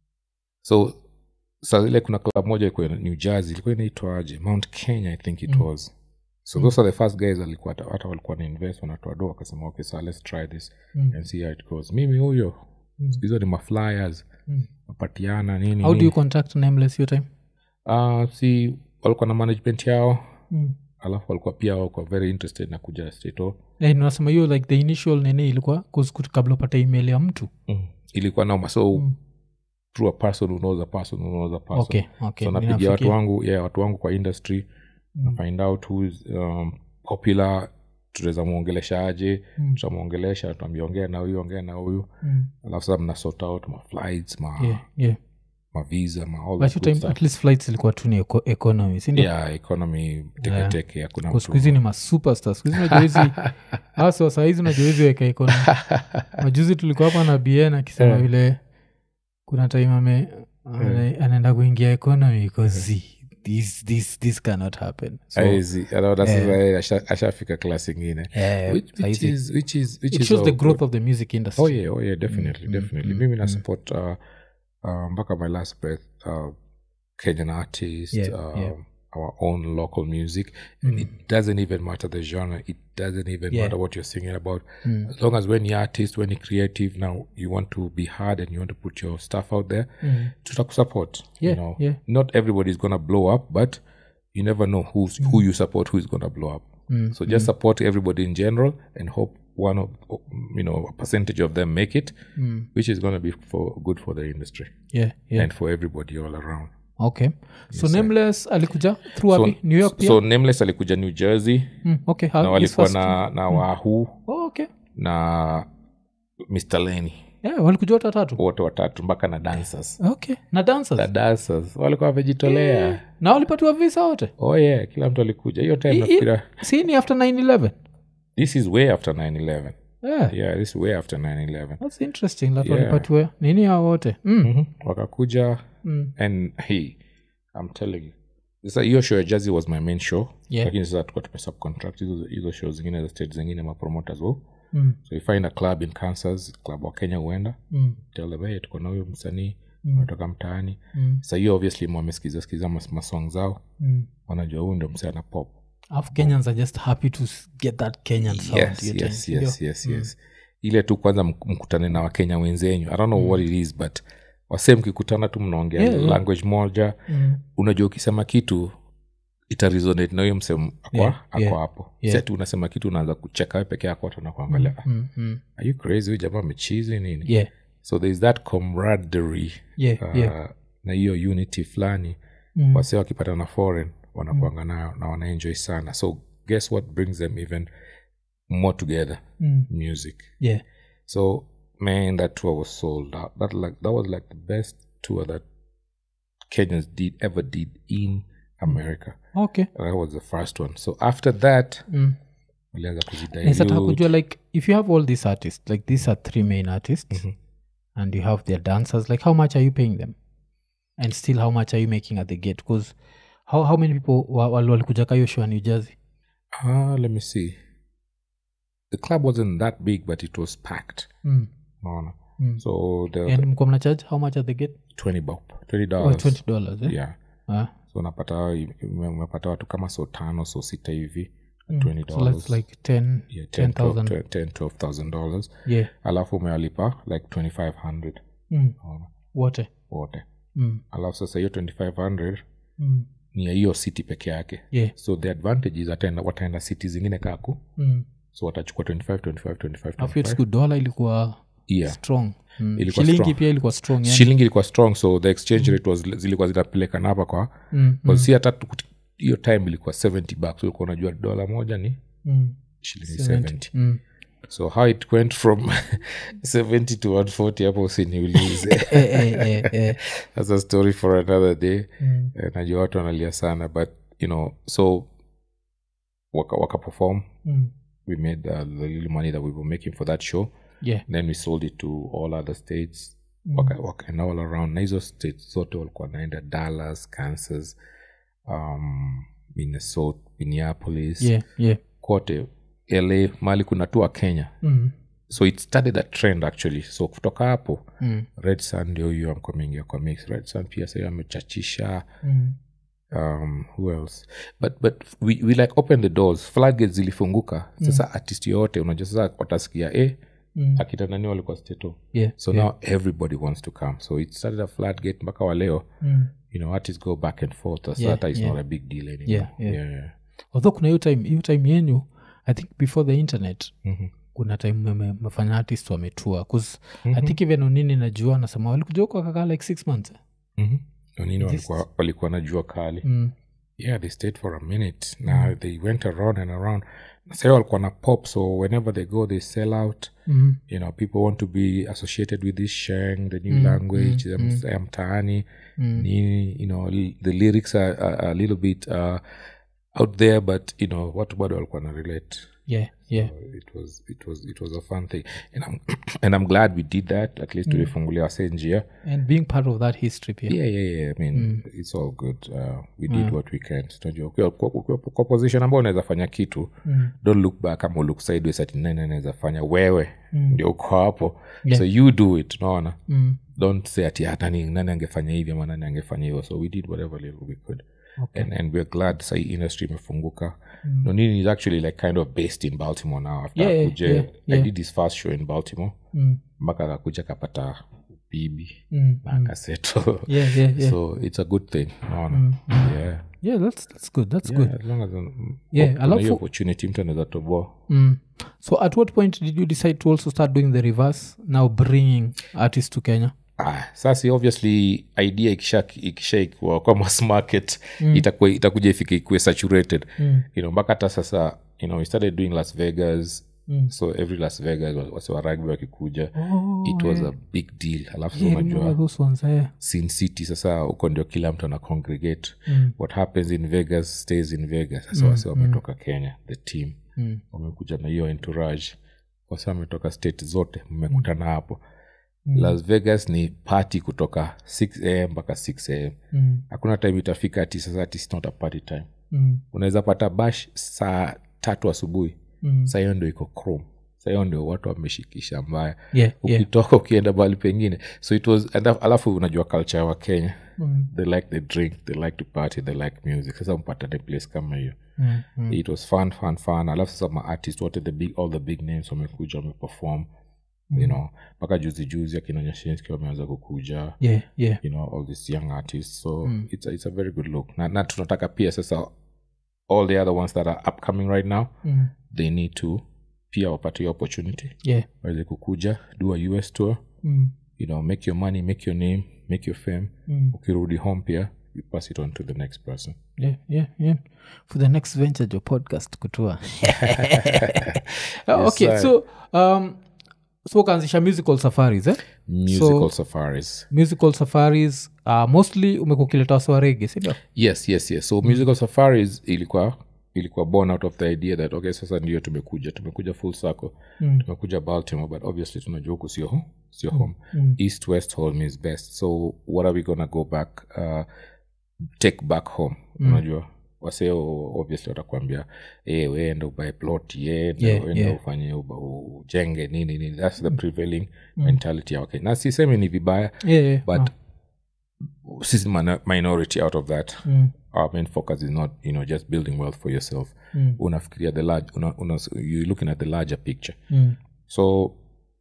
so saa zile kuna club moja ilikuwa ina- new jersey ilikuwa inaitwaje mount kenya i think it was so those are the first guys walikuwa hata hata walikuwa na invest wanatoa do wakasema okay so let's try this Mm. and see how it goes mimi huyo Mm. hizo ni maflyers Mm. mapatiana nini how do nini. you contact nameless your time Ah, si walikuwa na management yao mm. alafu walikuwa pia wako very interested na kuja stato Eh, nasema hiyo like the initial nini ilikuwa 'cause kut- kabla upate email ya mtu mm. ilikuwa noma so Mm. through a person who knows a person who knows a person okay okay so napigia watu Ninafikia. wangu yeah, watu wangu kwa industry na find out who is um, popular tunaweza mwongelesha aje Mm. tutamwongelesha tuambia ongea na huyu ongea na huyu Mm. alafu sasa mna sort out ma flights ma, yeah yeah ma visa ma all but that your good time stuff. at least flights ilikuwa tu ni eco- economy sindio yeah economy teketeke hakuna Kwa siku hizi ni masuperstar siku hizi unajua hizi hasa sahizi unajua hizi weka economy majuzi tulikuwa hapa na bn akisema Yeah. vile kuna time ame ana- anaenda kuingia economy because this, this, this cannot happen so, Haezi, anaona sasa yeye asha- ashafika class ingine eh, which, which sahizi- is, which is, which it is shows the all growth good. of the music industry oh yeah, oh yeah, definitely Mm, definitely mm, mimi na mm. support uh, uh, mpaka my last breath uh, kenyan artist Yeah, um, yeah. our own local music and it doesn't even matter the genre it doesn't even Yeah. matter what you're singing about Mm. as long as when you're artist when you're creative now you want to be hard and you want to put your stuff out there Mm. tutakusupport Yeah, you know yeah. not everybody's gonna blow up but you never know who's who you support who's gonna blow up Mm, so just support everybody in general and hope one of you know a percentage of them make it Mm. which is going to be for good for the industry yeah, yeah. and for everybody all around okay so nameless alikuja through so, wapi new york pia so nameless alikuja new jersey mm, okay how- na his walikuwa first- na, na wahuu oh, okay na mr leni yeah, walikuja watu watatu wote watatu mpaka na dancers okay na dancers na dancers walikuwa wamejitolea na walipatiwa visa wote oh yeah kila mtu alikuja hiyo time I- i- nafikira si ni after 911 this is way after 911 yeah. yeah this is way after 911 thats interesting that Yeah. walipatiwa nini hao wote mm. Mhm. wakakuja Mm. and hey i'm telling you sasa hiyo show ya jazi was my main show Yeah. lakini sasa tuka tumesubcontract hizo hizo show zingine za state zingine mapromoters wo Mm. so you find a club in kansas club wa kenya huenda Mm. tell them hey, tuko na huyo msanii Mm. anatoka mtaani Mm. sa hiyo obviously mwamesikiza sikiza mas- masong zao Mm. wanajua huyu ndio msee ana pop alafu kenyans are just happy to s- get that kenyan sound yes hiyo yes time, yes ndio? yes yes ile tu kwanza mk- mkutane na wakenya wenzenyu i don't know what it is but wase mkikutana tu mnaongea Yeah, yeah. language moja Mm. unajua ukisema kitu itaresonate na huyo msem akwa Yeah, ako yeah, hapo yeah. Sasa tu unasema kitu unaanza kucheka we peke yako watu nakuangalia Mm. Mm. are you crazy huyu jamaa amechizi nini yeah so there is that camaraderie yeah uh, yeah na hiyo unity fulani Mm. wase wakipata na foreign wanakuanga nayo na wanaenjoy sana so guess what brings them even more together Mm. music yeah so man that tour was sold out that like that was like the best tour that kenyans did ever did in america okay that was the first one so after that mm. walianza nisataka kuzidilute. kujua like if you have all these artists like these are three main artists Mhm. and you have their dancers like how much are you paying them and still how much are you making at the gate because how, how many people wa- wali- walikuja ka hiyo show ya new jersey Ah, let me see the club wasn't that big but it was packed mm. unaona Mm. so the and mko mna charge how much at the gate 20 bob 20 oh, dollars 20 dollars eh? yeah Ah. so unapata ume- umepata watu kama so tano so sita hivi Mm. 20 so that's like 10 yeah, 10 10000 10 12000 dollars yeah alafu umewalipa like 2500 mm. unaona wote wote mm. alafu sasa hiyo 2500 Mm. ni ya hiyo city peke yake yeah so the advantage is ataenda wataenda city zingine kaku mm. so watachukua 25 25 25 afu hiyo 25 siku dola ilikuwa yeah strong mm. Ilikuwa shilingi strong. pia ilikuwa strong yani. shilingi ilikuwa strong so the exchange rate was zilikuwa zinapelekana hapa kwa mm. mm. si hata tu- hiyo time ilikuwa 70 bucks ulikuwa unajua dola moja ni mm. shilingi 70. 70 Mm. so how it went from 70 to 140 hapo usiniulize eh, eh, eh, eh. that's a story for another day Mm. Eh, najua watu wanalia sana but you know so waka, waka perform Mm. we made uh, the little money that we were making for that show yeah then we sold it to all other states Mm. waka, wakaenda all around na hizo states zote walikuwa naenda dallas kansas um, minnesota minneapolis yeah yeah kote la mali kuna tu wa kenya mm. so it started a trend actually so kutoka hapo Mm. red sun ndio huyo amkuwa ameingia kwa mix red sun pia sahiyo amechachisha Mm. um, who else but but we, we like open the doors floodgates zilifunguka sasa artist yoyote unajua sasa watasikia eh, Mm. akina nani walikuwa steto yeah so yeah. now everybody wants to come so it started a floodgate mpaka wa leo Mm. you know artists go back and forth so Yeah, that is yeah. not a big deal anymore Yeah, yeah. yeah. although kuna hiyo time hiyo time yenyu i think before the internet Mhm. kuna time meme- mefanya artist wametua bcause i think even onini najua nasema walikuja huko wakakaa like six months eh? Mhm. nini walikuwa walikuwa na jua kali mm. yeah they stayed for a minute now they went around and around sayo walikuwa na pop so whenever they go they sell out Mm. you know people want to be associated with this sheng the new language mm, ya mtaani nini you know l- the lyrics are, are a little bit uh, out there but you know watu bado walikuwa na relate yeah yeah So it was it was it was a fun thing and i'm and i'm glad we did that at least tulifungulia wase njia and being part of that history pia yeah yeah yeah i mean it's all good uh, we did what we can tunajua ukiwa- ukiwa- ukiwa kwa position ambao unaweza fanya kitu don't look back ama look sideways ati nani anaweza fanya wewe ndio uko hapo so you do it unaona mm. don't say ati "Ah, nani, nani angefanya hivi ama nani angefanya hivyo so we did whatever little we could Okay. and, and we're glad sai industry imefunguka mm. nonini is actually like kind of based in baltimore now after Yeah, yeah, akuje yeah, i yeah. did his first show in baltimore Mm. mpaka akakuja akapata bibi Mm. akaseto yeah yeah yeah so it's a good thing unaona yeah yeah that's, that's good that's Yeah, good as long as um, Yeah, kuna alafu- hiyo opportunity mtu anaweza toboa mm. so at what point did you decide to also start doing the reverse now bringing artists to kenya ah, sasa obviously idea ikisha ikishaikuwa kwa mass market itakuwa itakuja ifike ikuwe saturated Mm. you know mpaka hata sasa you know we started doing las vegas Mm. so every las vegas wa- wase wa rugby wakikuja Oh, it was a big deal alafu yeah, unajua remember those ones eh? sin city sasa huko ndio kila mtu ana congregate Mm. what happens in vegas stays in vegas sasa wase wametoka kenya the team Mm. wamekuja na hiyo entourage wase wametoka state zote mmekutana hapo las vegas ni party kutoka 6 am mpaka 6 am Mm. hakuna time itafika ati sasa ati it's not a party time Mm. unaweza pata bash saa tatu asubuhi Mm. saa hiyo ndio iko chrome saa hiyo ndio watu wameshikisha mbaya yeah yeah ukitoka ukienda mahali pengine so it was and alafu unajua culture wa kenya Mm. they like the drink they like to party they like music sasa mpatane place kama hiyo Mm. Mm. it was fun fun fun alafu sasa maartist wote the big all the big names wamekuja wameperform you know mpaka juzi juzi akina nyashinski wameanza kukuja yeah yeah you know all these young artists so it's, a, it's a very good look na, na tunataka pia sasa all the other ones that are upcoming right now Mm. they need to pia wapate hiyo opportunity yeah waweze kukuja do a us tour Mm. you know make your money make your name make your fame Mm. ukirudi home pia you pass it on to the next person yeah yeah yeah for the next venture jo podcast kutua okay sir. so um so ukaanzisha musical safaris eh? musical safaris musical safaris uh, mostly umekuwa ukileta wasi wa rege sindio yes yes yes so musical safaris ilikuwa ilikuwa born out of the idea that okay sasa ndio tumekuja tumekuja full circle Mm. tumekuja baltimore but obviously tunajua huku sio ho- sio home Mm. east west home is best so what are we gonna go back uh, take back home unajua waseo obviously watakwambia e, weenda ubae plot yenda Yeah, wenda yeah. ufanye uba, ujenge nini nini thats the prevailing mentality ya wakenya na sisemi ni vibaya Yeah, yeah. but sisi mana- minority out of that Mm. our main focus is not you know just building wealth for yourself Mm. unafikiria the large una, una, you're looking at the larger picture Mm. so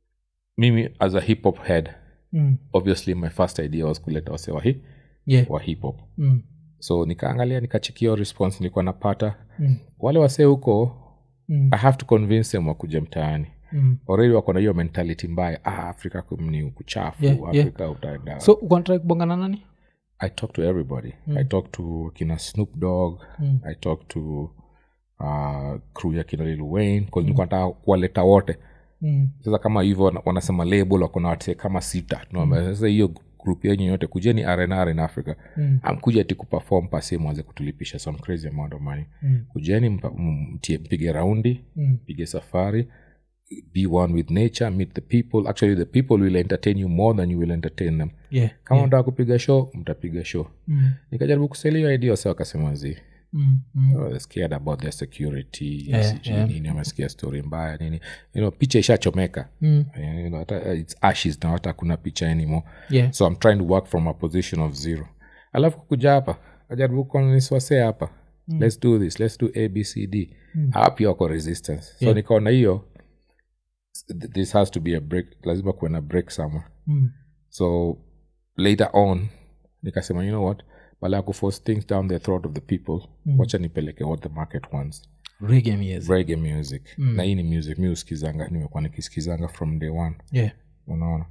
mimi as a hip hop head Mm. obviously my first idea was kuleta wase wa, hi, Yeah. wa hip hop Mm. so nikaangalia nikachikia response nilikuwa napata Mm. wale wasee huko Mm. i have to convince them wakuja mtaani Mm. already wako na hiyo mentality mbaya ah, afrika kum- ni kuchafu Yeah, yeah. afrika utaenda so ukonatrai kubongana nani i talk to everybody i talk to kina snoop dog Mm. i talk to uh, crew ya kina lil wayne 'cause nilikuwa nataka kuwaleta wote mm. sasa kama hivyo wana- wanasema label wako na wase kama sita tunaambia sasa hiyo group yenyu yote kujeni rnr in africa Mm. amkuja ti kuperform pasi mwanze kutulipisha some crazy amount of money Mm. kujeni mpa- m- mtie- mpige raundi Mm. mpige safari be one with nature meet the people actually the people will entertain you more than you will entertain them Yeah. kama unataka kupiga show mtapiga show Mm. nikajaribu kuseli hiyo idea wasa wakasema zi Mm. Mm. oh, they're scared about their security Yeah, sijui yeah. nini wamesikia story mbaya nini you know, picha ishachomeka Mm. you know, hata, it's ashes na hata kuna picha anymore Yeah. so i'm trying to work from a position of zero alafu kuja hapa ajaribu kuniswase hapa let's do this let's do abcd mm. pia wako resistance so Yeah. nikaona hiyo th- this has to be a break lazima kuwe na break somewhere Mm. so later on nikasema you know what bala ya kuforce things down the throat of the people mm. wacha nipeleke what the market wants Reggae music. reggae music mm. na hii ni music mi usikizanga nimekuwa nikisikizanga from day one Yeah. unaona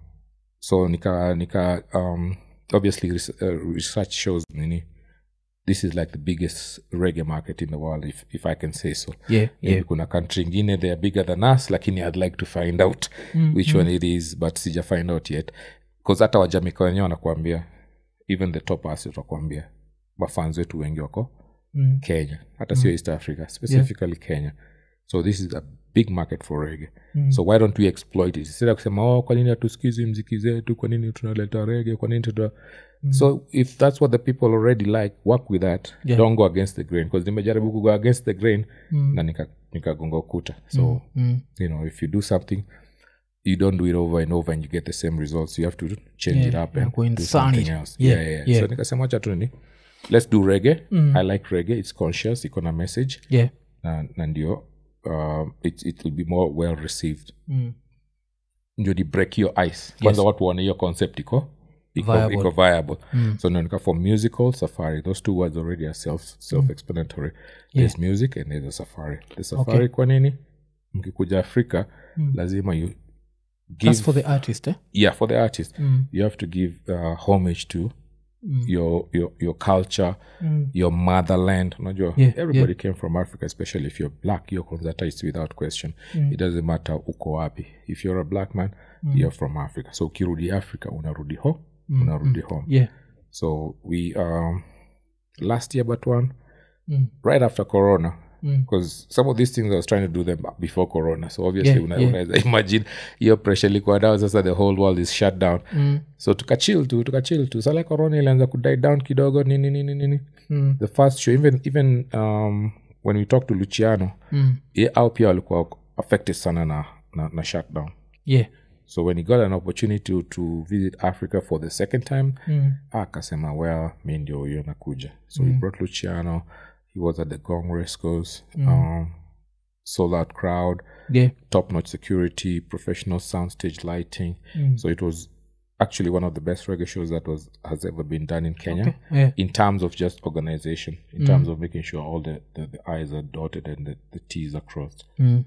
so nika nika um, obviously res uh, research shows nini this is like the biggest reggae market in the world if, if i can say so Yeah. Maybe Yeah. kuna country ingine they are bigger than us lakini i'd like to find out Mm, which one it is but sija find out yet bcause hata wajamika wenyewe wanakuambia even the top us watakuambia mafans wetu wengi wako Mm. kenya hata sio east africa specifically kenya so this is a big market for rege Mm. so why don't we exploit it instead ya kusema oh kwa nini hatusikizi mziki zetu kwa nini tunaleta rege kwa nini tuta so if that's what the people already like work with that Yeah. don't go against the grain because nimejaribu kugo against the grain Mm. na nika- nikagonga ukuta so Mm. you know if you do something you don't do it over and over and you get the same results you have to change Yeah, it up na and go do insane something it. else Yeah, yeah, yeah, yeah. so nikasema wacha tu ni let's do reggae i like reggae it's conscious iko na message Yeah. na, na ndio um, it, it will be more well received Mm. ndio ni break your ice kwanza watu waone hiyo concept iko iko Viable. iko viable so ndio nika for musical safari those two words already are self self explanatory there's music and there's a safari the safari kwa nini mkikuja afrika lazima you give That's for the artist, eh? yeah for the artist Mm. you have to give uh, homage to Mm. your, your your culture Mm. your motherland unajua Yeah, everybody came from africa especially if you're black you're convertized without question it doesn't matter uko wapi if you're a black man you're from africa so ukirudi africa unarudi ho unarudi home Yeah. so we um last year but one Mm. right after corona Mm. because some of these things i was trying to do them before corona so obviously Yeah, una, yeah. unaweza imagine hiyo pressure ilikuwa down sasa the whole world is shut down Mm. so tukachill tu tukachill tu sala corona ilianza kudie down kidogo nini nini nini Mm. the first show even even um, when we talked to luciano Mm. ye au pia walikuwa affected sana na, na, na shutdown Yeah. so when he got an opportunity to, to visit africa for the second time Mm. akasema well mi ndio huyo nakuja so he brought luciano he was at the gong rescos um, sold out crowd Yeah. top notch security professional soundstage lighting Mm. so it was actually one of the best reggae shows that was has ever been done in kenya Okay. Yeah. in terms of just organization in terms of making sure all the, the, the i's are dotted and the, the t's are crossed Mm.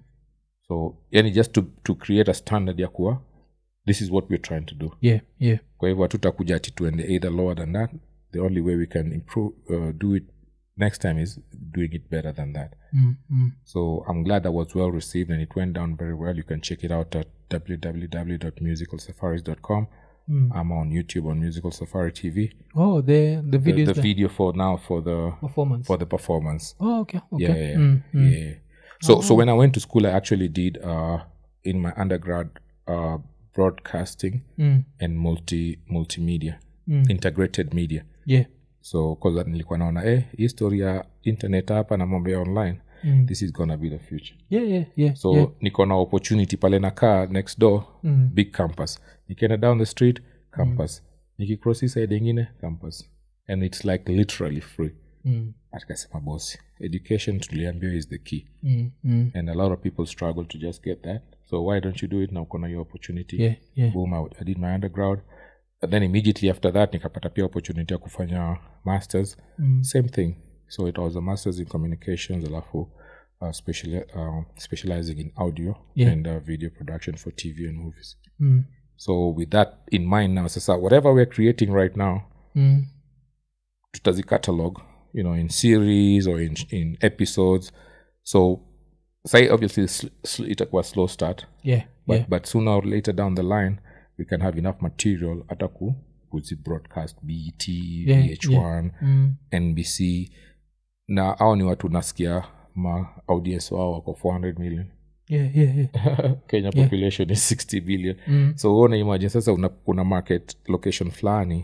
so yani just to, to create a standard ya kuwa this is what we're trying to do Yeah. Yeah. kwa hivyo hatutakuja ati tuende either lower than that the only way we can improve uh, do it next time is doing it better than that Mm. Mm. so i'm glad that was well received and it went down very well you can check it out at www.musicalsafaris.com Mm. i'm on youtube on musical safari tv oh the the the, video the is the video for now for the performance for the performance oh okay okay yeah yeah, Mm, mm. yeah. so so when i went to school i actually did uh in my undergrad uh broadcasting Mm. and multi multimedia Mm. integrated media yeah so cause nilikuwa naona eh history ya internet hapa na mambo ya online Mm. this is gonna be the future yeah yeah yeah so yeah. niko na opportunity pale nakaa next door Mm. big campus nikienda down the street campus nikicross hii side ingine campus and it's like literally free Mm. atikasema bosi education tuliambiwa is the key Mm. Mm. and a lot of people struggle to just get that so why don't you do it now kona your opportunity yeah yeah boom I, I did my undergrad and then immediately after that nikapata pia opportunity ya kufanya masters Mm. same thing so it was a masters in communications alafu uh, special, uh, specializing in audio Yeah. and uh, video production for tv and movies Mm. so with that in mind now sasa whatever we're creating right now Mm. tutazi catalog you know in series or in, in episodes so say obviously sl- sl- itakuwa slow start yeah but, yeah but sooner or later down the line we can have enough material hata ku kuzi broadcast bet Yeah, vh1 Mm. nbc na au ni watu nasikia ma audience wao wako 400 million yeah yeah yeah kenya population is 60 billion Mm. so uone imagine sasa una, una market location fulani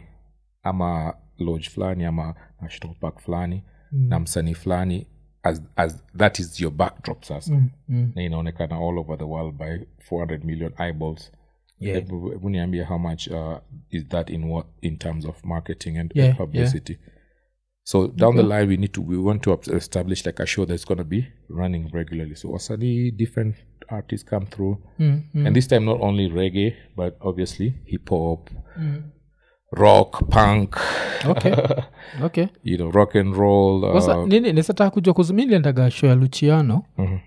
ama lodge fulani ama national park fulani Mm. na msanii fulani as, as that is your backdrop sasa Mm. Mm. na inaonekana all over the world by 400 million eyeballs Yeah. Hebu- hebu niambie how much uh, is that in what in terms of marketing and, Yeah, and publicity so down the line we need to we want to up- establish like a show that's going to be running regularly so wasanii different artists come through Mm. Mm. and this time not only reggae but obviously hip hop Mm. rock punk okay okay you know rock and roll uh, sasa nini nisataka kujua kuzumiliendaga show ya luciano mhm.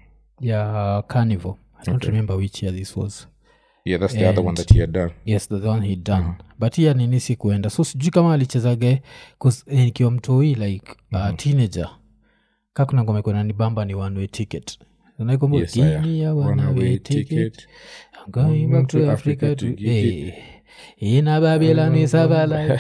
ya carnival i don't remember which year this was yeah that's the other one that he had done yes the one he done but hiya nini sikuenda so sijui kama alichezage 'cause, eh, nikiwa mtoi like uh, teenager ka kuna ngoma ikuwa nanibamba ni one way ticket Unaikumbuka? Yes, I- Give me a one Runaway way ticket. ticket. I'm going back to Africa to hey. In a Babylon is a valley.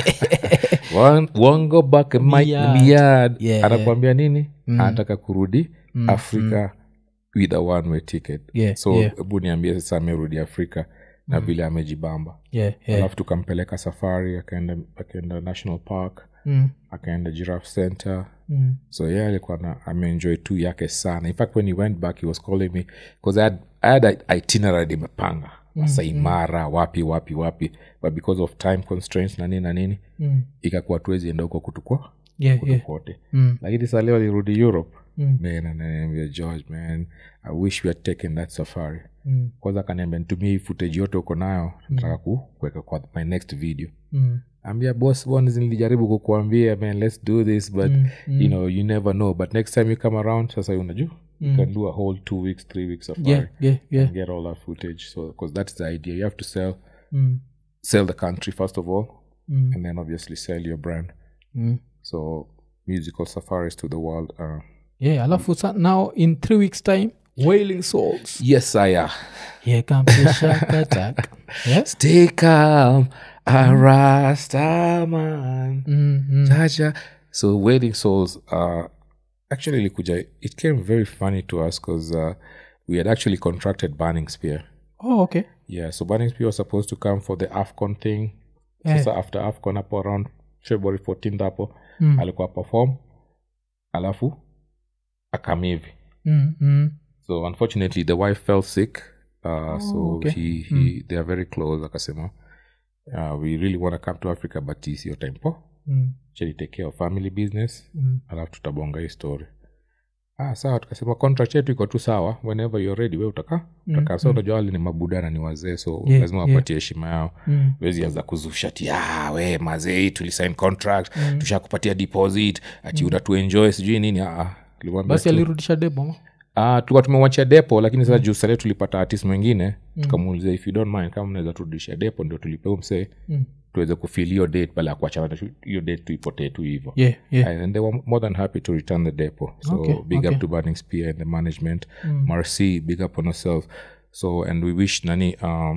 One- one go back and might Miad. miad Yeah. anakwambia nini anataka kurudi afrika with a one way ticket Yeah, so yeah. hebu niambie sasa amerudi afrika na vile amejibamba Yeah, yeah. alafu tukampeleka safari akaenda akaenda national park Mm, akaenda giraffe center mm, so yeah alikuwa na ameenjoy tu yake sana in fact when he went back he was calling me because I had, I had a itinerary imepanga masai mara wapi wapi wapi but because of time constraints na nini na nini mm. ikakuwa tuwezi enda huko kutukwa Yeah, yeah. kote Mm, lakini saa leo alirudi europe Mm. man ananiambia george man i wish we had taken that safari mm, kwanza akaniambia nitumie hii footage yote uko nayo nataka ku kuweka kwa my next video mm. ambia boss bones nilijaribu kukuambia man let's do this but you know you never know but next time you come around sasa unajua you can do a whole two weeks three weeks safari Yeah, yeah, yeah. and get all that footage so because that's the idea you have to sell Mm, sell the country first of all mm, and then obviously sell your brand mm. so musical safaris to the world uh, yeah alafu sa- now in three weeks time wailing souls yes i am here comes the shark attack yes stay calm a rasta man mm, mm. Jaja. so wailing souls uh actually ilikuja it came very funny to us because uh, we had actually contracted burning spear oh okay yeah so burning spear was supposed to come for the afcon thing Yeah. sasa after afcon hapo around february 14th hapo Mm. alikuwa perform alafu akamivi mm, mm. so unfortunately the wife fell sick uh, so okay. he, he they are very close akasema uh, we really want to come to africa but hii sio time po Mm, chali take care of family business mm. alafu tutabonga hii story ah sawa tukasema contract yetu iko tu sawa whenever you're ready we utaka utaka sa unajua wale ni mabudana ni wazee so Yeah, lazima yeah. wapatie heshima yao Mm. wezi anza kuzusha ti ah, we mazee tulisign contract tushakupatia deposit ati unatuenjoy sijui nini ah, ah. Tulimwambia basi tu- alirudisha debo Ah, tulikuwa tumewachia depo lakini sasa juu sale tulipata artist mwingine tukamuulizia if you don't mind kama mnaweza turudishia depo ndio tulipeu msee Mm. tuweze kufil hiyo date bala ya kuachana na hiyo date tuipotee tu hivo yeah, yeah. and they were more than happy to return the depo so Okay, big okay. up to burning spear and the management marcy big up on herself so and we wish nani um,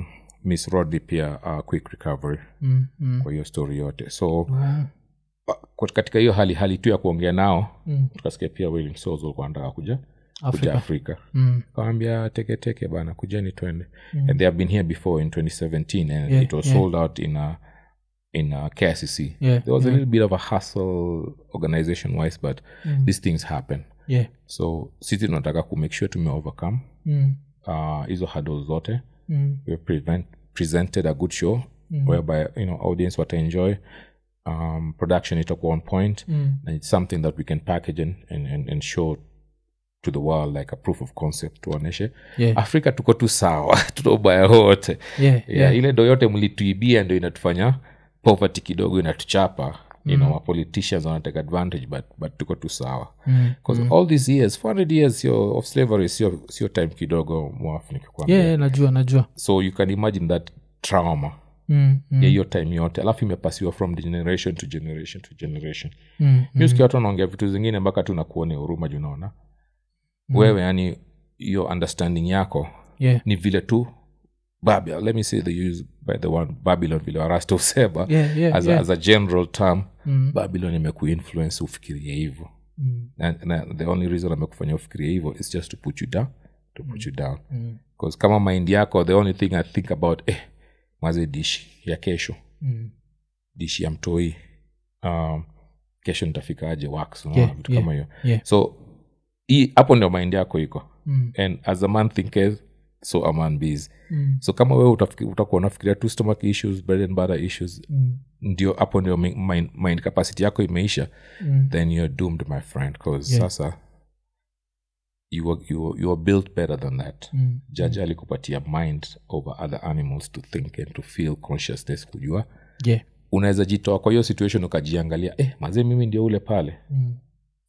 miss rodley pia uh, quick recovery mm, mm. kwa hiyo story yote so Wow. uh, katika hiyo hali hali tu ya kuongea nao Mm. tukasikia pia willing souls walikuwa wanataka kuja kuja afrika afrika mm. kawambia teketeke bana kujeni twende and they have been here before in 2017 and Yeah, it was yeah. sold out in a in a KCC. Yeah, there was a yeah. little bit of a hustle organization wise but Mm. these things happen yeah so sisi tunataka kumake sure tume overcome mm. uh, hizo hurdles zote Mm. we prevent, presented a good show Mm. whereby you know audience wataenjoy um, production itakuwa on point Mm. and it's something that we can package and, and, and, and show to the world like a proof of concept tuoneshe yeah afrika tuko tu sawa tuna ubaya wote yeah yeah, yeah ile ndo yote mlituibia ndo inatufanya poverty kidogo inatuchapa you know ma politicians wanatake advantage but, but tuko tu sawa Mm. because all these years 400 years sio of slavery sio sio time kidogo mwafu nikikwambia yeah, yeah najua najua so you can imagine that trauma mm. Mm. ya hiyo time yote alafu imepasiwa from generation to generation to generation Mm. mm. usikia watu wanaongea vitu zingine mpaka tu nakuone huruma juu naona wewe yani hiyo understanding yako yeah ni vile tu babylon let me say the use by the one babylon vile warasta usema yeah yeah as, a, yeah as a general term Mm. babylon imekuinfluence ufikirie hivyo Mm. na, na the only reason amekufanya ufikirie hivyo is just to put you down to put you down Mm. bcause kama mind yako the only thing i think about eh maze dishi ya kesho Mm. dishi ya mtoi um, kesho nitafikaje wax unaona Yeah, vitu yeah, kama hiyo yeah. so hii hapo ndio mind yako iko Mm. and as a man thinketh so a man bees Mm. so kama wewe utafiki- utakuwa unafikiria tu stomach issues bread and butter issues Mm. ndio hapo ndio mi- mind, mind capacity yako imeisha Mm. then you're doomed my friend because Yeah. sasa you are, you, are, you are built better than that Mm. jaji alikupatia mind over other animals to think and to feel consciousness kujua yeah unaweza jitoa kwa hiyo situation ukajiangalia eh, mazee mimi ndio ule pale Mm.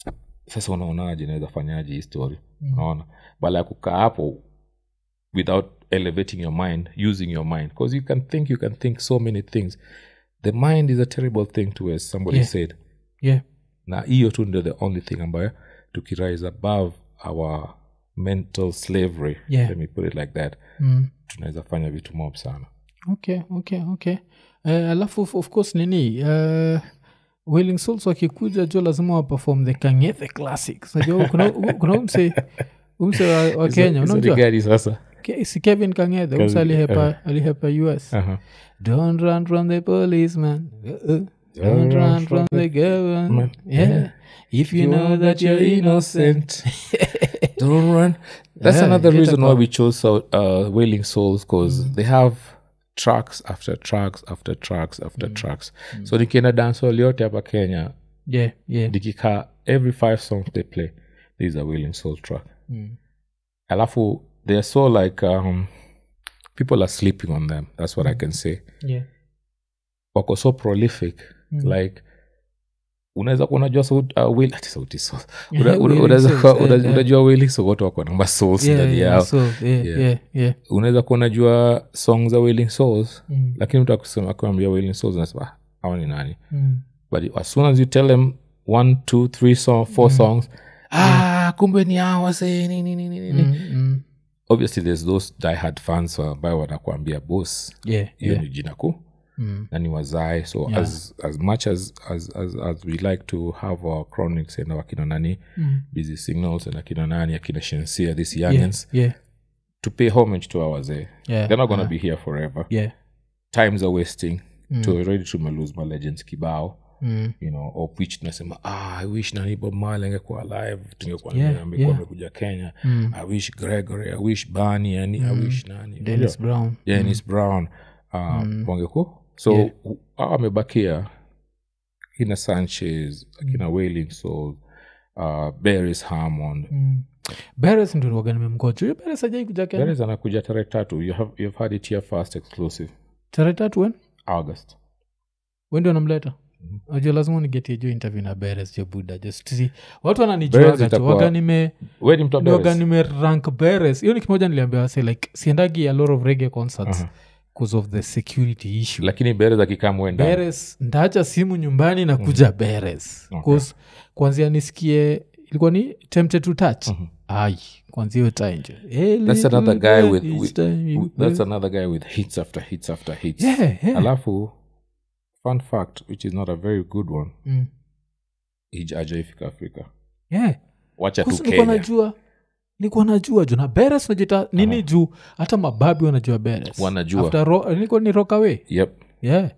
sasa unaonaje naweza fanyaje hii story Mm. unaona bala ya kukaa hapo without elevating your mind using your mind because you can think you can think so many things the mind is a terrible thing to as somebody Yeah. said yeah na hiyo tu ndio the only thing ambayo tukirise above our mental slavery Yeah. let me put it like that mm. tunaweza fanya vitu mob sana okay okay okay uh, alafu of, of course nini uh, willing souls wakikuja jo lazima waperform the kangethe classics najua kuna, kuna umse umse wa, wa kenya Hizo- hizo ni unajua gari sasa Ke- si kevin kangethe umse Kevin, alihepa alihepa us Aha. don't run from the policeman uh-uh. don't Don't run run from from the government yeah. Yeah. if you know that you're innocent Don't run. That's Yeah, another get reason a why call. we chose uh, uh, Wailing Souls because they have tracks after tracks after tracks after tracks. So nikienda dancehall yote hapa Kenya, yeah yeah nikikaa every five songs they play, there is a Wailing Soul track. Mm. Alafu they are so like um, people are sleeping on them. That's what I can say. yeah Wako so prolific like unaweza kuwa unajua sauti uh, Will- ati sauti Soul. Una- una- Wailing unaweza Souls, kuwa- eh, una- eh. unajua Wailing Soul wote wako namba souls yeah, ndani yeah, yao so, yeah, Yeah. yeah, yeah. unaweza kuwa unajua song za wailing souls Mm. lakini mtu akusema akuambia wailing souls unasema "Ah, hawa ni nani Mm. but as soon as you tell them one two three song, four songs ah kumbe ni hawa say nini nini nini Mm, mm. obviously there's those diehard fans ambayo wanakuambia boss yeah hiyo yeah ni jina kuu Mm. na ni wazae so Yeah. as, as much as, as, as, as we like to have our chronics and akina nani Mm. busy signals and akina nani akina shensia these yeah youngins yeah to pay homage to our wazee yeah they're not gonna uh, be here forever yeah times are wasting Mm. to already tumelose my legends kibao Mm. you know of which tunasema ah, i wish nani bob Marley angekuwa alive tungekuwa Yeah, yeah, amekuwa yeah. amekuja kenya Mm. i wish gregory i wish bani yani i wish nani dennis brown dennis brown uh, wangeku so Yeah. u- hao wamebakia akina sanchez akina wailing soul uh, beris harmond Mm. beres ndo waga nimemgoja huyo beres ajai kuja kenya beris anakuja tarehe tatu you have, you've had it here first exclusive tarehe tatu wen august wendi wanamleta najua lazima nigetie jo interview na beres jo buda just see watu Beres wananijuaga itakuwa- waga nime we ni mtu wa waga Beres? nime rank beres hiyo ni kimoja niliambia wase like siendagi a lot of reggae concerts Aha. because of the security issue lakini beres akikaa mwenda beres ndaacha simu nyumbani na kuja beres Okay. Cause kwanzia nisikie ilikuwa ni tempted to touch ai kwanzia hiyo time jo. Hey, that's little another guy girl, with, each with time you that's go. another guy with hits after hits after hits Yeah, yeah. alafu fun fact which is not a very good one Mm. ajaifika afrika Yeah. wacha tu Kuhusu nilikuwa kenya najua nilikuwa najua juu na beres najita nini juu hata mababi wanajua beres Wanajua. After ro, nilikuwa ni rokawe yep yeah.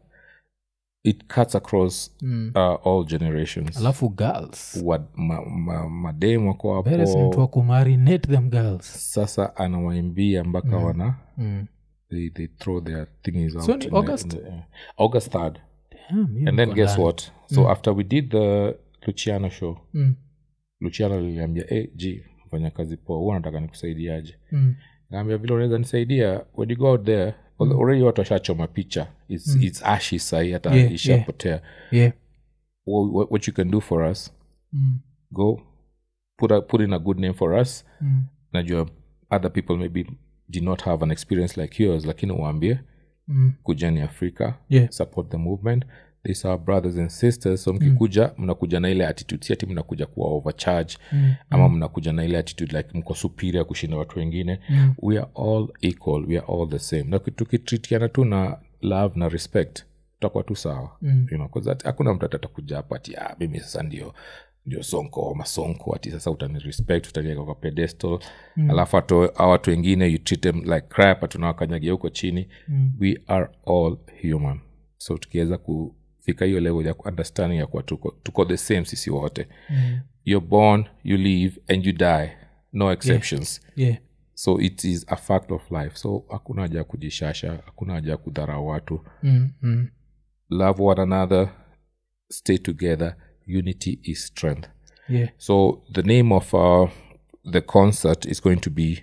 it cuts across mm. uh, all generations alafu girls Wa- ma, ma, madem wako beres ni mtu wa hapo kumarinate them girls sasa anawaimbia mpaka wana mm. they, they throw their things out So ni in the- August? in the air. august 3rd Damn, hiyo and then niko guess ndani. what so after we did the luciano show mm. luciano liliambia hey, g fanya kazi poa huwa nataka nikusaidiaje Mm. naambia vile unaweza nisaidia when you go out there mm. already watu washachoma picha it's, it's ashi sahi hata Yeah, ishapotea yeah Wha- what, what you can do for us mm. go put, a, put in a good name for us Mm. najua other people maybe did not have an experience like yours lakini uambie Mm. kujani afrika Yeah. support the movement these are brothers and sisters so mkikuja mnakuja na ile attitude si ati mnakuja kuwa overcharge Mm. ama mnakuja na ile attitude like mko superior kushinda watu wengine Mm. we are all equal we are all the same na tukitritiana tu na love na respect tutakuwa tu sawa Mm. you know, 'cause ati- hakuna mtu atatakuja hapa ati ah, mimi sasa ndio ndio sonko masonko ati sasa utani respect utaniweka kwa pedestal mm. alafu ato- hao watu wengine you treat them like crap tunawakanyagia huko chini Mm. we are all human so tukiweza kufika hiyo level ya understanding ya kuwa tuko, tuko the same sisi wote Mm. you're born you live and you die no exceptions yeah so it is a fact of life so hakuna haja ya kujishasha hakuna haja ya kudharau watu mm. Mm. love one another stay together unity is strength yeah so the name of uh, the concert is going to be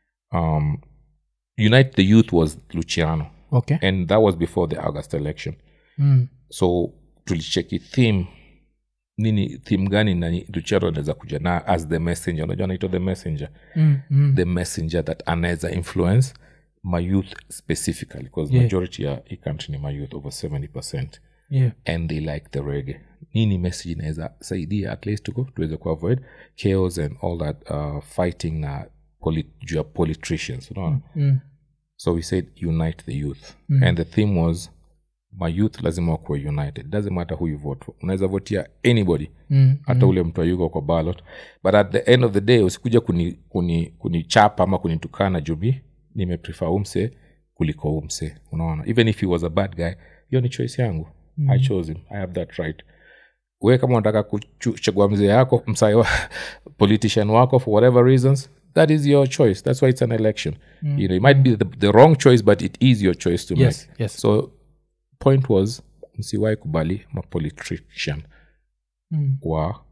um, unite the youth was luciano okay and that was before the august election mm. so tulicheki theme nini theme gani nani luciano anaweza kuja na as the messenger unajua anaitwa the messenger Mm. Mm. the messenger that anaweza influence my youth specifically because Yeah. majority ya hii country ni my youth over 70 percent yeah and they like the reggae nini message inaweza saidia at least tuko tuweze kuavoid chaos and all that uh, fighting na polit, juu ya politicians unaona mm. so we said unite the youth and the theme was my youth lazima wakuwa united doesn't matter who you vote for unaweza votia anybody Mm. hata ule mtu ayuko kwa ballot but at the end of the day usikuja kunichapa kuni, kuni ama kunitukana jubi nimeprefer umse kuliko umse unaona even if he was a bad guy hiyo ni choice yangu mm. i chose him i have that right we kama unataka kuchagua mzee yako msai wa politician wako for whatever reasons that is your choice that's why it's an election mm. you know it might be the, the wrong choice but it is your choice to Yes, make yes. so point was msiwai kubali mapolitrician Mm. wa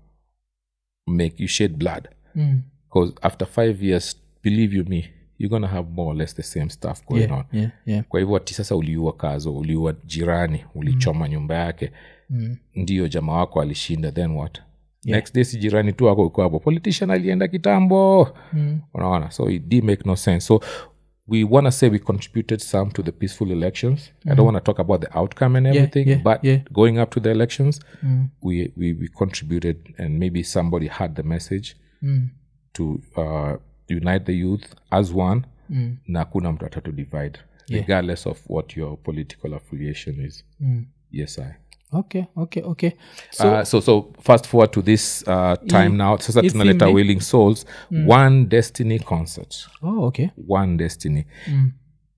make you shed blood Mm. because after five years believe you me you're gonna have more or less the same stuff going yeah on yeah yeah kwa hivyo ati sasa uliua kazo uliua jirani ulichoma nyumba yake mm. ndio jamaa wako alishinda then what next day si jirani tu wako uko hapo politician alienda kitambo Mm. unaona so it did make no sense so we want to say we contributed some to the peaceful elections i don't want to talk about the outcome and everything yeah, but yeah. going up to the elections Mm. we, we we contributed and maybe somebody had the message Mm. to uh, unite the youth as one Mm. na kuna mtu atatu divide regardless of what your political affiliation is Mm. yes i okay okay okay so, uh, so so fast forward to this uh, time now sasa hii tunaleta theme ni- willing souls one destiny concert oh okay one destiny mm.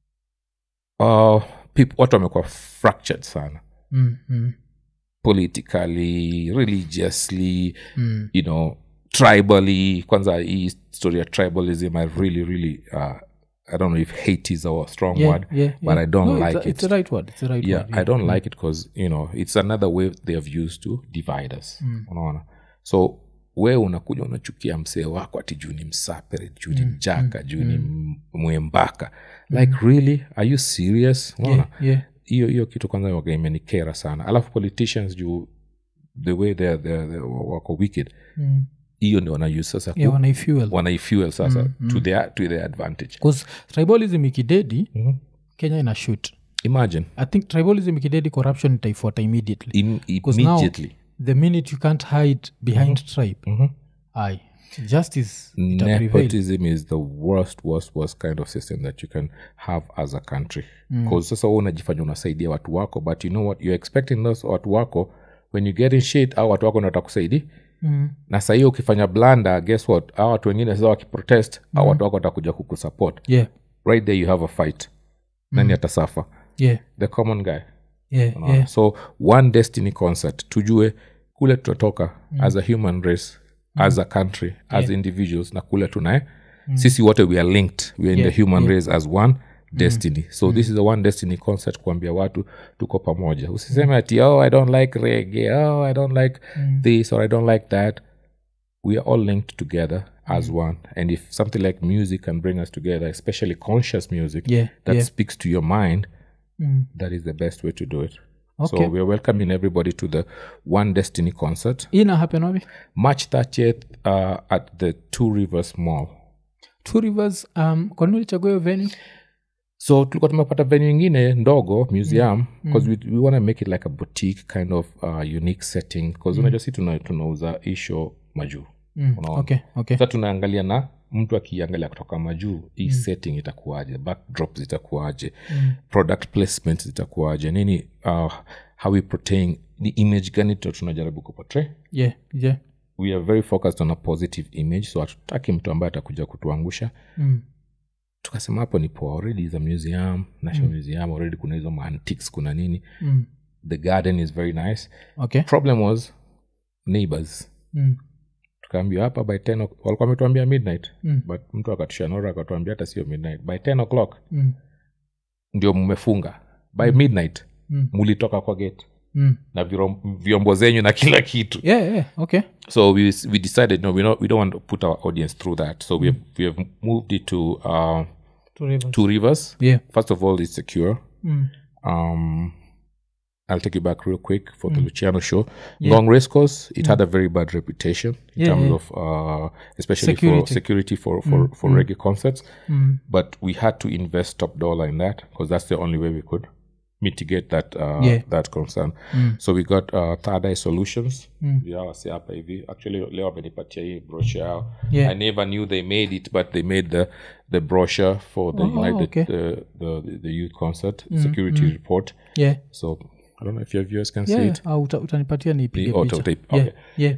uh, peop- watu wamekuwa fractured sana Mm. Mm. politically religiously Mm. you know tribally kwanza hii story ya tribalism i really really uh, i don't know if hate is a strong Yeah, word yeah, but yeah. i don't No, it's like a- it it's the right word it's the right yeah word i don't like it because you know it's another way they have used to divide us unaona so we unakuja unachukia msee wako ati juu ni msapere juu ni mjaka juu ni m- mwembaka like really are you serious unaona yeah yeah hiyo hiyo kitu kwanza waga imenikera sana alafu politicians juu the way they're, they're, they're, wako wicked mm. hiyo ndio wanause sasa ku- yeah wanaifuel wanaifuel sasa to, their, to their advantage bcause tribalism ikidedi Mhm. kenya ina shoot imagine i think tribalism ikidedi corruption itaifuata immediately im, Because now- immediately the minute you can't hide behind tribe Mhm. ai justice itaprevail nepotism is the worst worst worst kind of system that you can have as a country because sasa wewe unajifanya unasaidia watu wako but you know what you're expecting those watu wako when you get in shit au watu wako ndio watakusaidia mm. na sahii ukifanya blanda guess what au watu wengine sasa wakiprotest au watu wako watakuja kukusupport yeah right there you have a fight nani atasafa yeah the common guy yeah Unaona? yeah so one destiny concert tujue kule tunatoka as a human race as a country as individuals na kule tunae sisi wote we are linked we are in Yeah, the human race as one destiny so this is the one destiny concert kuambia watu tuko pamoja usiseme ati oh i don't like reggae oh i don't like this or i don't like that we are all linked together as one and if something like music can bring us together especially conscious music Yeah, that yeah. speaks to your mind Mm. that is the best way to do it Okay. so we're welcoming everybody to the one destiny concert ina happen wapi march 30th uh, at the two rivers mall two rivers um kwanini ulichagua hiyo venue so tulikuwa tumepata venue ingine ndogo museum because we, we want to make it like a boutique kind of uh, unique setting because unajua si tuna- tunauza isho majuu mm. Unaona? okay okay sasa tunaangalia na mtu akiangalia kutoka majuu hii setting itakuwaje backdrop zitakuwaje product placement zitakuwaje nini uh, how we portraying the image gani tu- tunajaribu kupotray yeah yeah we are very focused on a positive image so hatutaki mtu ambaye atakuja kutuangusha mm. tukasema hapo ni poa already is a museum national museum already kuna hizo maantiques kuna nini Mm. the garden is very nice okay problem was neighbors mm. tukaambia hapa by 10 o- walikuwa wametuambia midnight Mm. but mtu akatushanora akatuambia hata sio midnight by 10 o'clock Mm. ndio mmefunga by midnight Mm. mulitoka kwa gate Mm. na virom- vyombo zenyu na kila kitu yeah yeah okay so we, we decided no we, not, we don't want to put our audience through that so we, have, we have moved it to uh, two rivers two rivers yeah first of all it's secure mm. um I'll take you back real quick for the Luciano show. Long race course, it had a very bad reputation in Yeah, terms yeah. of, uh, especially for Security. security for for, for reggae concerts. Mm. But we had to invest top dollar in that because that's the only way we could mitigate that uh, Yeah. that concern. So we got uh, Third Eye Solutions. Yeah, wase hapa hivi. Actually, leo amenipatia hii brochure yao. Yeah. I never knew they made it, but they made the the brochure for the Oh, United okay. the, the the youth concert security report. yeah So I don't know if your viewers can see yeah it. au uta, utanipatia nipige The auto picha tape, yeah okay. yeah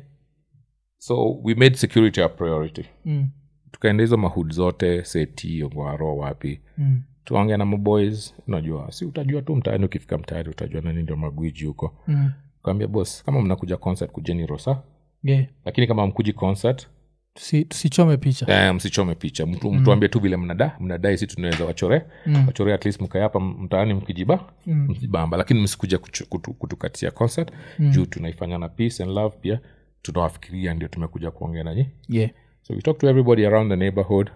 So we made security a priority. mm. Tukaenda hizo mahud zote seti ongwaro wapi Mm. tuongea na maboys unajua si utajua tu mtaani ukifika mtaani utajua nani ndio magwiji huko Mm. kaambia bos kama mnakuja concert kujeni rosa yeah lakini kama mkuji concert Tusi- tusichome picha eh, msichome picha mtu mtuambie tu vile mnada mnadai si tunaweza wachore Mm. wachore at least mkae hapa mtaani mkijiba Mm. mkijibamba lakini msikuja kuchu- kutu, kutukatia concert juu tunaifanya na peace and love pia tunawafikiria ndio tumekuja kuongea nanyi yeah So we talked to everybody around the neighborhood.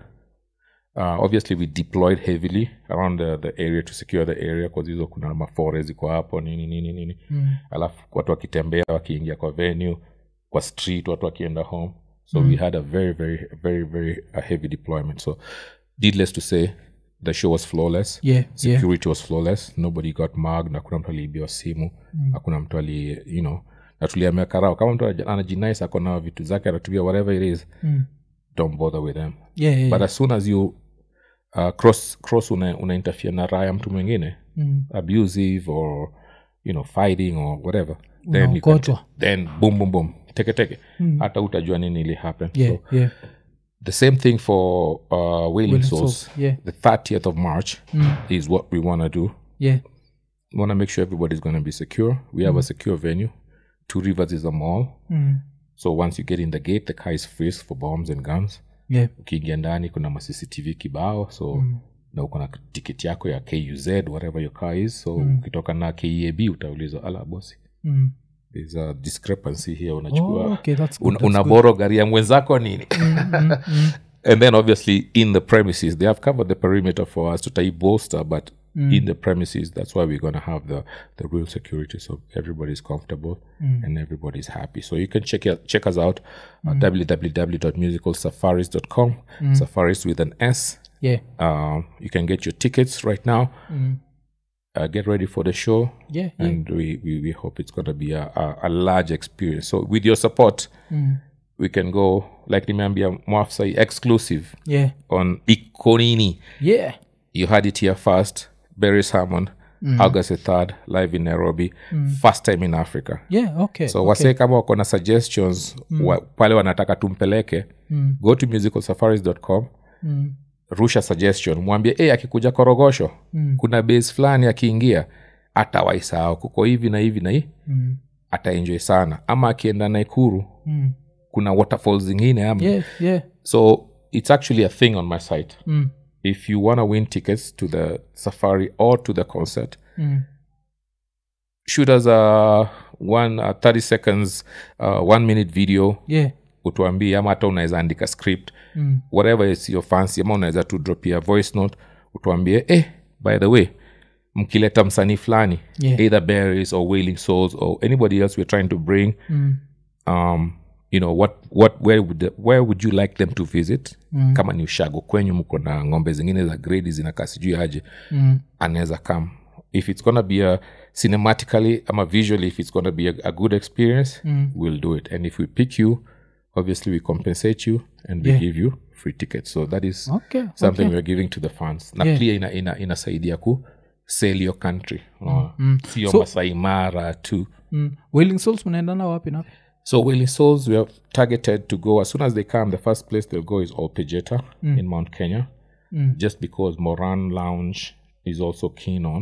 Uh, obviously, we deployed heavily around the, the area to secure the area because hizo kuna mafore ziko hapo nini nini nini mm. alafu watu wakitembea wakiingia kwa venue kwa street watu wakienda home so we had a very very very very uh, heavy deployment so needless to say the show was flawless yeah yeah security was flawless nobody got mugged hakuna mtu aliibiwa simu hakuna mtu ali you know na tuliamia karao kama mtu anaji- anajinais ako na vitu zake anatumia whatever it is Mm. don't bother with them yeah yeah but as soon as you uh, cross cross una, una interfere na raya mtu mwingine Mm. abusive or you know fighting or whatever then you can, Unaokotwa. then boom boom boom teke teke hata utajua nini ili happen yeah so yeah the same thing for uh, wailing Wailing souls Souls, yeah. the 30th of march is what we want to do yeah we want to make sure everybody's going to be secure we have a secure venue two rivers is a mall mm. so once you get in the gate the car is freezed for bombs and guns yeah ukiingia ndani kuna ma cctv kibao so mm. na uko na tiketi yako ya kuz whatever your car is so mm. ukitoka na keab utaulizwa ala bosi mm. there's a discrepancy here unachukua oh, okay that's good una, unaboro gari ya mwenzako nini and then obviously in the premises they have covered the perimeter for us to tai bolster but in the premises that's why we're going to have the the real security so everybody's comfortable and everybody's happy so you can check it, check us out at www.musicalsafaris.com safaris with an s yeah um, you can get your tickets right now uh, get ready for the show yeah yeah and we, we, we hope it's going to be a, a, a large experience. So with your support, we can go like nimeambia mwafsai exclusive yeah on ikonini yeah you had it here first Barry Salmon, august the 3rd live in nairobi first time in africa yeah okay so okay. wasee kama wako na suggestions wa, pale wanataka tumpeleke Mm. go to musicalsafaris.com Mm. suggestion mwambie hey, akikuja korogosho Mm. kuna base fulani akiingia atawaisahau kuko hivi na hivi na hii Mm. ataenjoy sana ama akienda naikuru Mm. kuna waterfalls zingine ama yeah yeah so it's actually a thing on my site mm. if you want to win tickets to the safari or to the concert Mm. shoot us a one uh, 30 seconds uh, one minute video yeah utuambie ama hata unaweza andika script mm. whatever is your fancy ama unaweza tu dropia voice note utuambie eh, by the way mkileta msanii fulani Yeah. either berries or wailing souls or anybody else we're trying to bring Mm. um, you know what, what where, would the, where would you like them to visit Mm. kama ni ushago kwenyu mko na ng'ombe zingine za gredi zinakaa sijui aje Mm. anaweza come if it's gonna be a cinematically ama visually if it's gonna be a, a good experience Mm. we'll do it and if we pick you obviously we compensate you and we Yeah. give you free tickets so that is okay something okay. we're giving to the fans na Yeah. pia ina, ina, inasaidia ku sell your country uh, sio So- masai mara tu mm. wailing souls mnaendana wapi na so wailing souls we are targeted to go as soon as they come the first place they'll go is olpejeta in mount kenya Mm. just because moran lounge is also keen on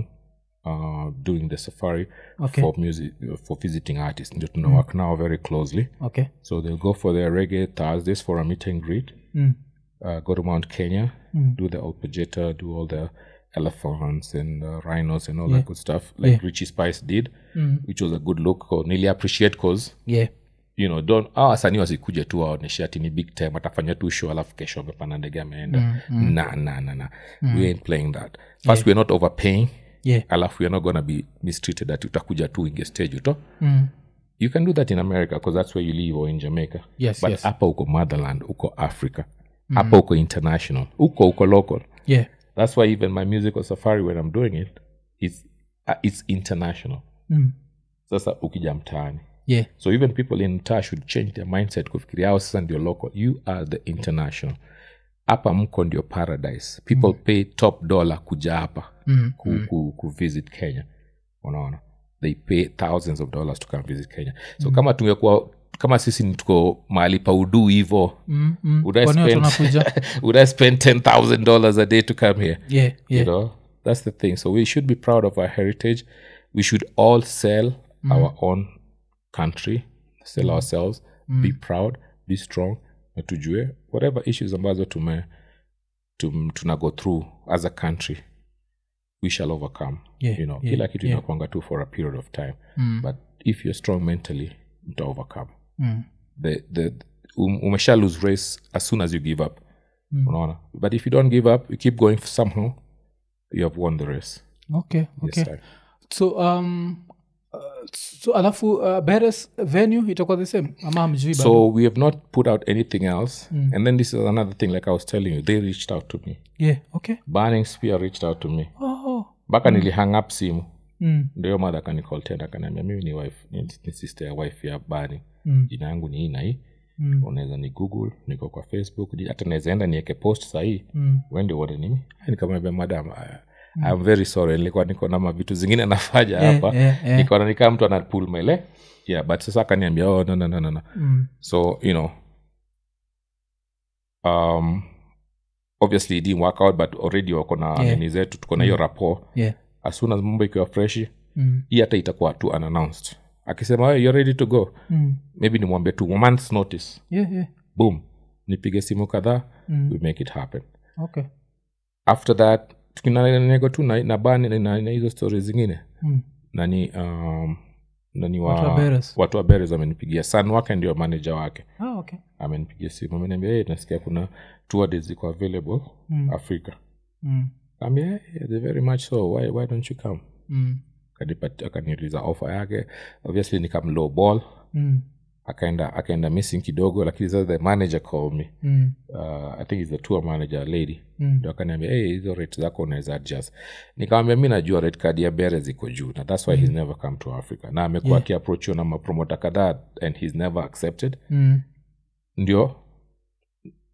uh, doing the safari Okay. for music for visiting artists ndio tuna work now very closely okay so they'll go for their reggae thursdays for a meet and greet mm. uh, go to Mount Kenya, do the Olpejeta, do all the elephants and uh, rhinos and all that good stuff, like Yeah. Richie Spice did, which was a good look. Or nearly appreciate cause yeah you know don't ah, wasanii wasikuja tu waoneshe ati ni big time atafanya tu show alafu kesho amepanda ndege ameenda na na na na we ain't playing that first we're not overpaying yeah alafu we're not gonna be mistreated ati utakuja tu inge stage uto mm. you can do that in america because that's where you live or in jamaica Yes, but yes. hapa uko motherland uko africa hapa uko international uko uko local yeah that's why even my musical safari when i'm doing it it's, uh, it's international mm. sasa ukija mtaani yeah so even people in mtaa should change their mindset kufikiria ao sasa ndio local you are the international hapa mko ndio paradise people pay top dollar kuja hapa Mm, ku, ku, ku visit kenya unaona they pay thousands of dollars to come visit kenya so kama tungekuwa kama sisi ni tuko mahali pa uduu hivo mm. Mm. would I Kwani watu spend, wanakuja would I spend $10,000 a day to come here? yeah You yeah know, that's the thing. So we should be proud of our heritage. We should all sell our own country, sell ourselves, be proud, be strong, na tujue whatever issues ambazo tume tum, tuna go through as a country we shall overcome Yeah, you know yeah, kila kitu yeah. inakwanga tu for a period of time Mm. but if you're strong mentally mta overcome Mm. the, the, um, umesha lose race as soon as you give up Mm. unaona but if you don't give up you keep going somehow you have won the race okay okay Yes, I- so um uh, so alafu uh, beres venue itakuwa the same ama hamjui bado? so we have not put out anything else and then this is another thing like i was telling you they reached out to me yeah okay burning spear reached out to me oh mpaka nilihang up simu mm. ndio madha akanicall tena akaniambia mimi ni wife ni, ni sister ya wife ya bani Mm. jina yangu ni hii na hii Mm. unaweza ni google niko kwa facebook ni- hata naweza enda nieke post sahii Mm. wende uone nimi nikamwambia madam I- I'm very sorry nilikuwa niko na mavitu zingine nafanya Eh, hapa eh, eh. nikaona nikaa mtu anapul mele yeah but sasa akaniambia oh, no, no, no, no, no. Mm. so you know um obviously it didn't work out but already wako na Yeah. nini zetu tuko na hiyo rapport yeah as soon as mambo ikiwa freshi mm. hii hata itakuwa tu unannounced akisema hey, you're ready to go Mm. maybe nimwambie tu one month's notice yeah yeah boom nipige simu kadhaa Mm. we make it happen okay after that tukinanego tu na, na bani na, na, na hizo stori zingine mm. nani um, nani wa, Watu wa Beres. watu wa beres wamenipigia san wake ndio manager wake ah okay amenipigia simu ameniambia hey, nasikia kuna tour days ziko available Mm. africa mm. kaambia hey, they're very much so why, why don't you come Mm. Akanipat- akaniuliza offer yake obviously nikam low ball Mm. akaenda akaenda missing kidogo lakini sasa the manager called me Mm. uh, i think is the tour manager lady Mm. ndo akaniambia hey, hizo rate zako unaweza adjust nikamwambia mi najua rate card ya bere ziko juu na thats why he's never come to africa na amekuwa Yeah. akiapproachiwa na mapromota kadhaa and he's never accepted Mm. ndio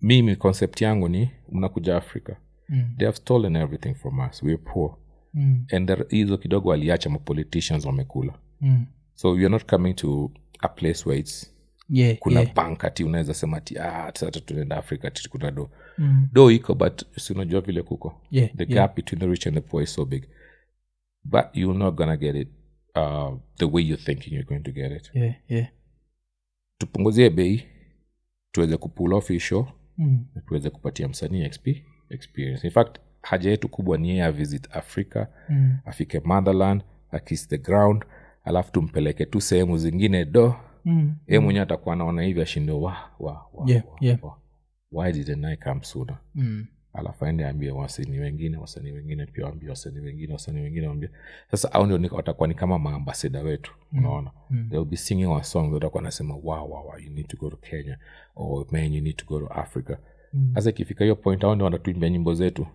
mimi concept yangu ni mnakuja africa Mm. they have stolen everything from us we're poor Mm. and the- hizo kidogo waliacha mapoliticians wamekula Mm. so you're not coming to a place where it's Yeah, kuna yeah. bank ati unaweza sema ati ah, sasa tunaenda africa ati kuna do Mm. do iko but si unajua vile kuko Yeah, the yeah. gap between the rich and the poor is so big but you're not gonna get it uh, the way you're thinking you're going to get it Yeah, yeah. tupunguzie bei tuweze kupull off hii show Mm. na tuweze kupatia msanii XP experience in fact haja yetu kubwa ni yeye avisit africa Mm. afike motherland akis the ground alafu tumpeleke tu sehemu zingine do Mm. ye mwenyewe atakuwa anaona hivi ashinde wa, wa, wa, Yeah, wa, yeah. wa. why didn't i come sooner Mm. alafu aende ambie wasanii wengine wasanii wengine pia waambie wasanii wengine wasanii wengine waambie sasa au ndio ni- watakuwa ni kama maambasada wetu unaona Mm. they'll be singing our songs watakuwa nasema wow, wow, wow, you need to go to kenya or man you need to go to africa Mm. sasa ikifika hiyo point au ndio wanatuimbia nyimbo zetu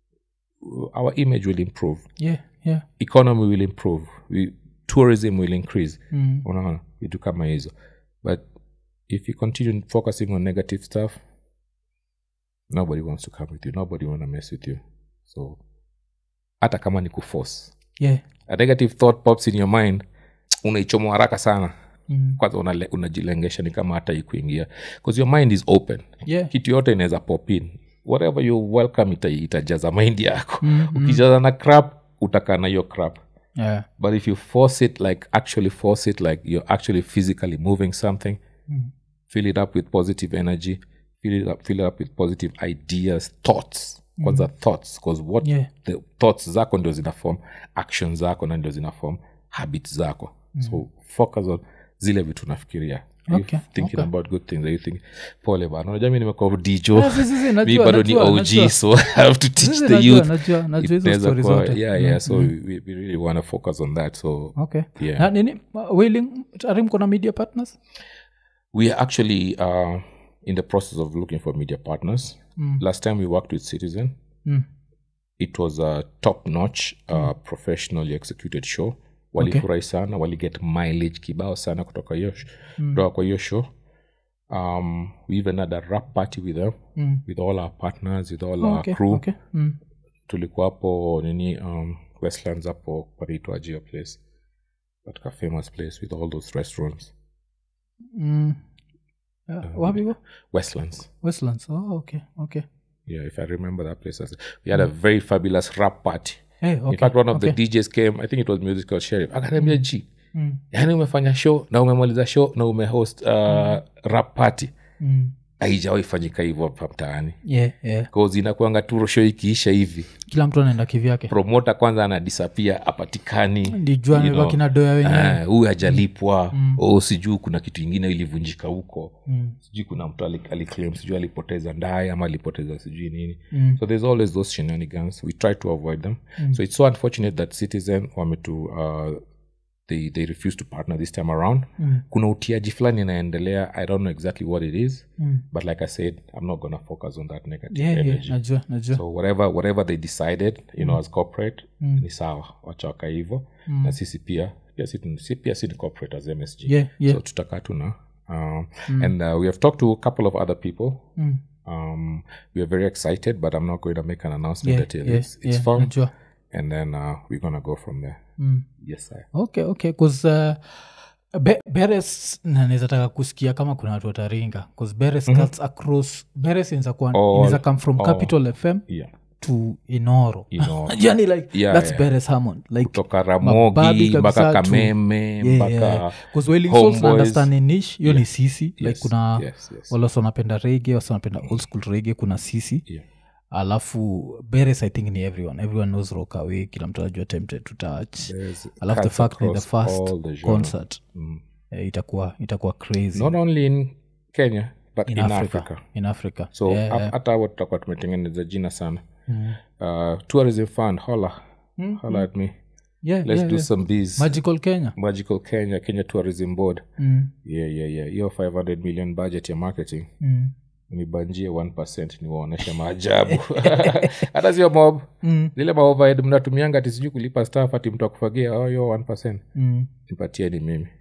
our image will improve Yeah, yeah. economy will improve we, tourism will increase Mm. unaona vitu kama hizo but if you continue focusing on negative stuff nobody wants to come with you nobody want to mess with you so hata kama ni kuforce Yeah. a negative thought pops in your mind unaichomwa haraka sana Mm. kwanza unale- unajilengesha ni kama hata ikuingia bcause your mind is open Yeah. kitu yote inaweza pop in whatever you welcome ita, itajaza mind yako Mm, ukijaza na crap utakaa na hiyo crap Yeah. but if you force it like actually force it like you're actually physically moving something Mm. fill it up with positive energy fill it up, fill it up with positive ideas thoughts kwanza thoughts because what Yeah. the thoughts zako ndio zina form actions zako na ndio zina form habits zako so focus on zile vitu nafikiria Are you Okay, thinking okay. about good things are you thinking pole bana unajua mi nimekuwa djo Ah, si, si, si, mi najua, bado ni najua, og najua. so i have to teach Sisi the najua, youth najua, najua hizo Inaweza story kuwa- zote. yeah yeah so we, we really want to focus on that so okay Yeah. na nini uh, wailing tayari mko na media partners we are actually uh, in the process of looking for media partners Mm. last time we worked with citizen mm. it was a top notch uh, professionally executed show walifurahi sana waliget mileage kibao sana kutoka hiyo sh- kutoka kwa hiyo show um, we even had a rap party with them Mm. with all our partners with all Oh, our okay, crew okay. Mm. tulikuwa hapo nini um, westlands hapo panaitwaje hiyo place katika famous place with all those restaurants Mm. Uh, wapi hivo? westlands westlands oh, okay okay yeah if i remember that place as- we had a very fabulous rap party hey, okay. in fact one of okay. the djs came i think it was musical sheriff akaniambia g Mm. yaani umefanya show na umemaliza show na umehost uh, rap party Mm. haijawahi fanyika hivyo hapa mtaani yeah, yeah. cause inakuanga tu show ikiisha hivi kila mtu anaenda kivyake promota kwanza anadisapia apatikani ndijua you know, amebaki na doya wenyewe Ah, huyu hajalipwa mm. oh, sijui kuna kitu ingine ilivunjika huko Mm. sijui kuna mtu ali- aliclaim sijui alipoteza ndaye ama alipoteza sijui nini Mm. so there's always those shenanigans we try to avoid them so it's so unfortunate that citizen wame to uh, they, they refuse to partner this time around Mm. kuna utiaji fulani inaendelea i don't know exactly what it is Mm. but like i said i'm not gonna focus on that negative yeah, yeah. energy najua najua so whatever whatever they decided you know as corporate ni sawa wachawaka hivo na sisi pia pia si, tun- si, pia si ni corporate as msg yeah, yeah. so tutakaa tuna um, and uh, we have talked to a couple of other people Mm. um, we are very excited but i'm not going to make an announcement yeah, until yeah, it's, it's yeah, firm najua and then uh, we're gonna go from there Mm. yes sir okay okay bcause uh, Be- beres naweza taka kusikia kama kuna watu wataringa bcause beres cuts across beres inaweza kuwa All- inaweza come from all. capital fm yeah to inoro you know yani like Yeah, that's yeah. beres harmon like kutoka Mababi ramogi kabisa mpaka tu- kameme yeah, mpaka yeah. 'Cause Wailing Souls na Homeboys. understand ni niche hiyo ni sisi like Yes, kuna yes, yes. wale wasi wanapenda rege wasi wanapenda old school rege kuna sisi Yeah. alafu beres i think ni everyone everyone knows rockaway kila mtu anajua tempted to touch There's alafu the cuts fact ni the across first all the genres. concert Mm. eh, itakuwa itakuwa crazy not only in kenya but in, in, africa. africa, in africa so yeah, hap- yeah. hata hapo tutakuwa tumetengeneza jina sana Mm. uh, tourism fund holla Mm, holla at me yeah, let's yeah, do yeah. some bees magical kenya magical kenya kenya tourism board mm. yeah yeah yeah hiyo 500 million budget ya marketing Mm. nibanjie 1 niwaoneshe maajabu hata sio mob Mm. zile maovaed mnatumianga ati sijui kulipa staff ati mtu akufagia oh, hiyo 1 Mm. nipatieni mimi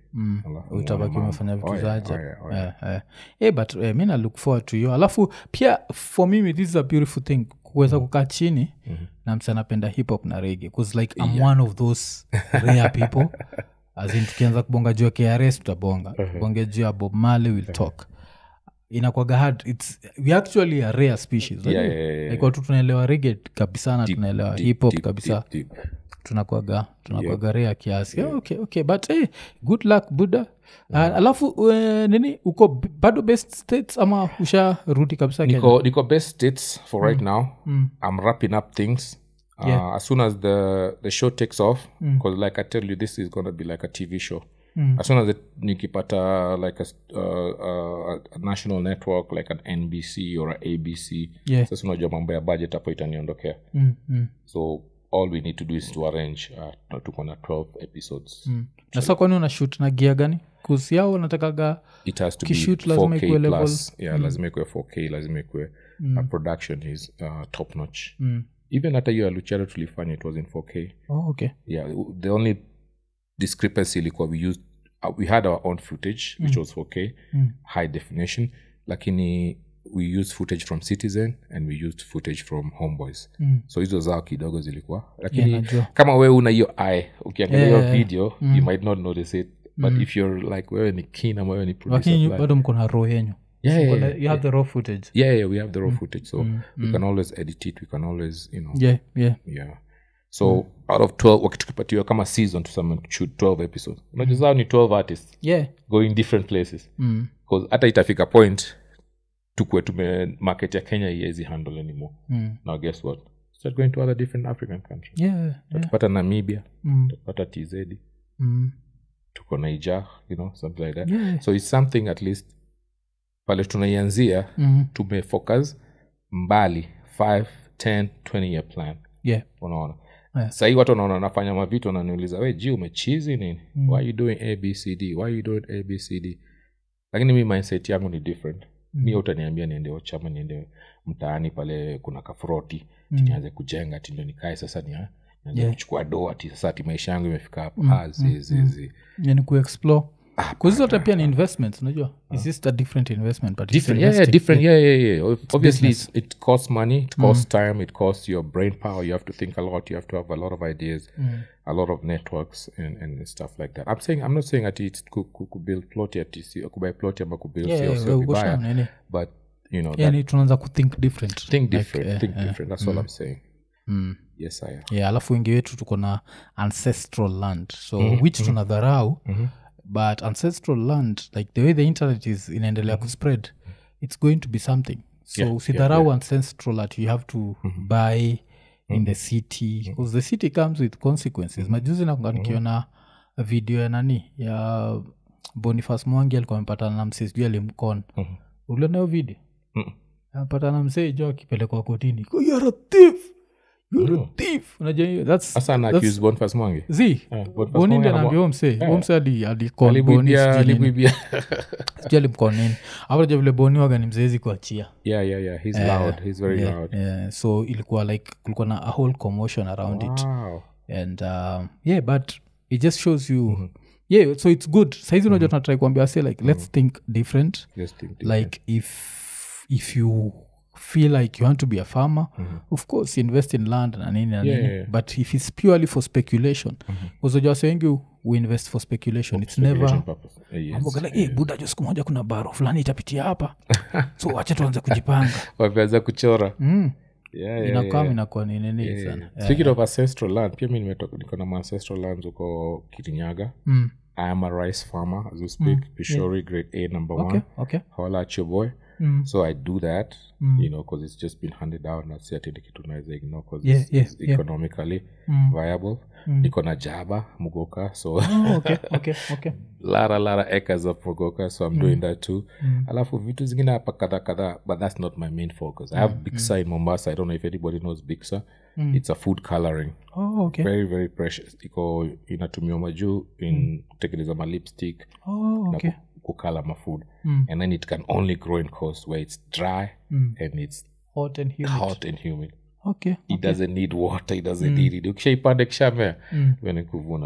mm. Alafu utabaki muone umefanya mambo. vitu Oh, yeah, zaja oh, yeah, oh, yeah. Eh, eh. Eh, but eh, mi na look forward to hiyo alafu pia for mimi this is a beautiful thing kuweza kukaa chini na msa napenda hip hop na rege bcause like i'm one of those rare people as in tukianza kubonga juu ya krs tutabonga tubonge juu ya bob marley will talk inakwaga hard its we actually a rare species Yeah, yeah, yeah, yeah. like watu tunaelewa rege kabisa na tunaelewa Deep, hip hop deep, kabisa deep, deep. tunakwaga tunakwaga rea kiasi yeah. okay, okay but hey, good luck buddha uh, alafu uh, nini uko b- bado best states ama usharudi kabisa Kenya? Niko, Niko best states for right now. I'm wrapping up things. Uh, Yeah. As soon as the the show takes off, because like I tell you, this is gonna be like a TV show. As soon as it, nikipata like a, s- uh, uh, a national network like an NBC or a ABC, Yeah. sasa unajua mambo ya budget hapo itaniondokea. mm, mm, So all we need to do is to arrange. Uh, tuko na 12 episodes. mm. na sa kwani una shut na gia gani kusi yao natakaga it has to Kishoot be lazima 4k ikuwe level- plus yeah lazima ikuwe 4k lazima ikuwe uh, production is uh, top notch mm. even hata hiyo ya luchero tulifanya it was in 4k oh, okay yeah w- the only discrepancy ilikuwa we used uh, we had our own footage which was 4k Mm. high definition lakini we used footage from citizen and we used footage from homeboys Mm. so hizo zao kidogo zilikuwa lakini Yeah, najua. kama wewe una hiyo eye ukiangalia hiyo Yeah, yeah, video you might not notice it but if you're like wewe ni keen ama wewe ni producer lakini fulani- bado mko na roho yenyu yeah, Mko yeah, na- yeah, you have the raw footage yeah, yeah, we have the raw footage, so we can always edit it. We can always, you know, yeah. yeah yeah So out of twelve, wakitukipatiwa kama season tuseme shoot twelve episodes, unajua zao ni twelve artists yeah going different places, mm. because hata itafika point tukue tume market ya Kenya iwezi handle anymore. Mm. Now guess what? Start going to other different African countries. yeah yeah Tutapata Namibia, mm. tutapata TZ, Mm. tuko Niger, you know, something like that. yeah So it's something at least pale tunaianzia mm. tumefocus mbali 5 10 20 year plan yeah unaona Yeah. sahii watu wanaona nafanya mavitu wananiuliza we ji umechizi nini Mm. why are you doing abcd why are you doing abcd lakini mi mindset yangu ni different Mm. mi utaniambia niende ochama niende mtaani pale kuna kafroti Mm. nianze kujenga ti ndio nikae sasa nia nianze Yeah. kuchukua doa ti sasa ati maisha yangu imefika hapo Mm, ah, zi, zi, zi. yani kuexplore Ah, kuzizote pia ni investments unajua is just a different investment but it's different yeah, yeah investing. different yeah yeah yeah Ob- obviously business. it, it costs money it costs time it costs your brain power you have to think a lot you have to have a lot of ideas a lot of networks and, and stuff like that i'm saying i'm not saying that it's ku, ku, ku build plot at tc kubuy plot ama kubuild Yeah, sio yeah, sio we- we vibaya shall, nini. but you know that, yani tunaanza kuthink different think Like, different eh, think eh, different that's all i'm saying mm. yes i am yeah alafu wengi wetu tuko na ancestral land so which tunadharau but ancestral land like the way the internet is inaendelea kuspread it's going to be something so Yeah, usidharau ancestral that you have to buy in the city because the city comes with consequences majuzi nakunga nikiona video ya nani ya bonifas mwangi alikuwa amepatana na msee sijui alimkona Mhm. uliona hiyo video Mm. amepatana msee jo akipelekwa kotini you're a thief you're a thief unajua hiyo that's sasa ana that's- accuse Boniface Mwangi zi Boniface boni Mwangi ndi anamwa- anaambia huyo msee huyo msee ali- alikon Boni alibuibia sijui nini. alibuibia sijui alimkon nini apaja vile boni waga ni mzezi kuachia yeah yeah yeah he's loud he's very yeah, loud yeah. so ilikuwa like kulikuwa na a whole commotion around it wow and um, yeah but it just shows you yeah so it's good saizi unajua tunatrai kuambia say like let's think different just think like if if you feel like you want to be a farmer of course invest in land na nini na Yeah, nini yeah, yeah. but if it's purely for speculation uzojawase wengi we invest for speculation it's never Speculation purpose. Uh, yes. Mambo kala, "Eh, buda jo siku moja kuna baro fulani itapitia hapa so wacha tuanze kujipanga wameanza kuchora mm. yeah, yeah, inakaa yeah. inakuwa ni nini Yeah, sana yeah. speaking of ancestral land pia mi nimetoka niko na ancestral lands huko kirinyaga Mm. i am a rice farmer as we speak pishori grade a number okay one okay hola at your boy Mm. so i do that you know because it's just been handed down na si ati ni kitu naweza ignore because Yeah, it's, yeah, it's yeah. economically Mm. viable niko na jaba mugoka so Oh, okay okay okay lara lara acres of mugoka so i'm doing that too alafu vitu zingine hapa kadha kadha but that's not my main focus i have bigsa in mombasa i don't know if anybody knows bigsa it's a food coloring oh okay very very precious iko inatumiwa majuu in kutengeneza ma lipstick oh na okay ku- kukala mafood Mm. and then it can only grow in coast where it's dry Mm. and it's hot and humid hot and humid okay it doesn't need water it doesn't need it ukishaipanda kishamea Mm. mm. kuvuna tu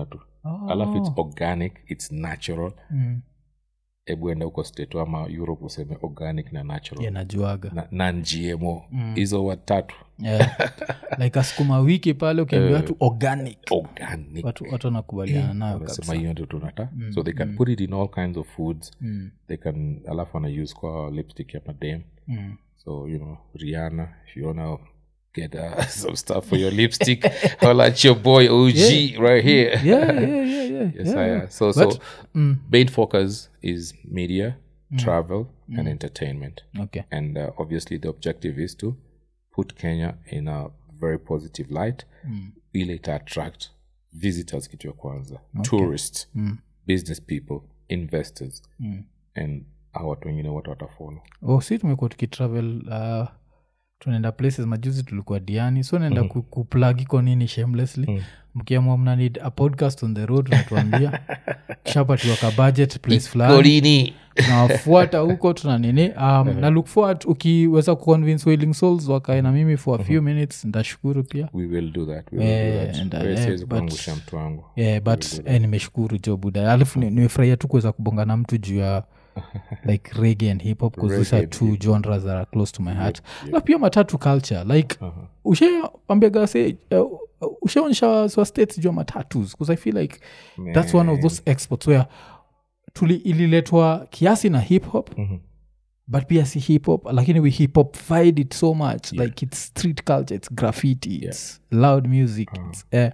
Oh. alafu its organic its natural Mm. hebu enda huko state ama europe useme organic na natural Yeah, najuaga na non gmo hizo watatu yeah. like asukuma wiki pale ukiambia watu organic organic watu watu wanakubaliana nayo wanasema kabisa hiyo ndio tunata so they can put it in all kinds of foods Mm, they can alafu wana use kwa lipstick ya madam mm. so you know rihanna if you wanna get uh, some stuff for your lipstick holla at your boy og right here yeah, yeah, yeah, yeah, yes yeah, I, yeah. uh, so But- so Mm, main focus is media travel and entertainment okay and uh, obviously the objective is to put kenya in a very positive light Mm. ile ita attract visitors kitu ya kwanza tourists Mm. business people investors Mm. and hao watu wengine wote watafolo oh, si tumekuwa tukitravel uh, tunaenda places majuzi tulikuwa diani so naenda mm-hmm. kuplug iko nini shamelessly mm. mkiamua mna need a podcast on the road unatuambia kishapatiwa ka budget place fulani golini tunawafuata huko tuna nini um, na look forward ukiweza kuconvince wailing souls wakae na mimi for a few minutes ntashukuru pia we will do that we will Eh, do that and, uh, Wewe eh, siwezi but- kuangusha mtu wangu yeah, but eh, nimeshukuru jo buda alafu ni- nimefurahia tu kuweza kubonga na mtu juu ya like rege and hip hop because these are two genres that are close to my heart na pia matatu culture like Uh-huh. ushaambiaga se uh, ushaonyesha wa states juu ya matatus because i feel like that's one of those exports where tuli ililetwa kiasi na hip hop Mhm. but pia si hip hop lakini we hip hop fied it so much like it's street culture it's graffiti it's loud music it's, eh,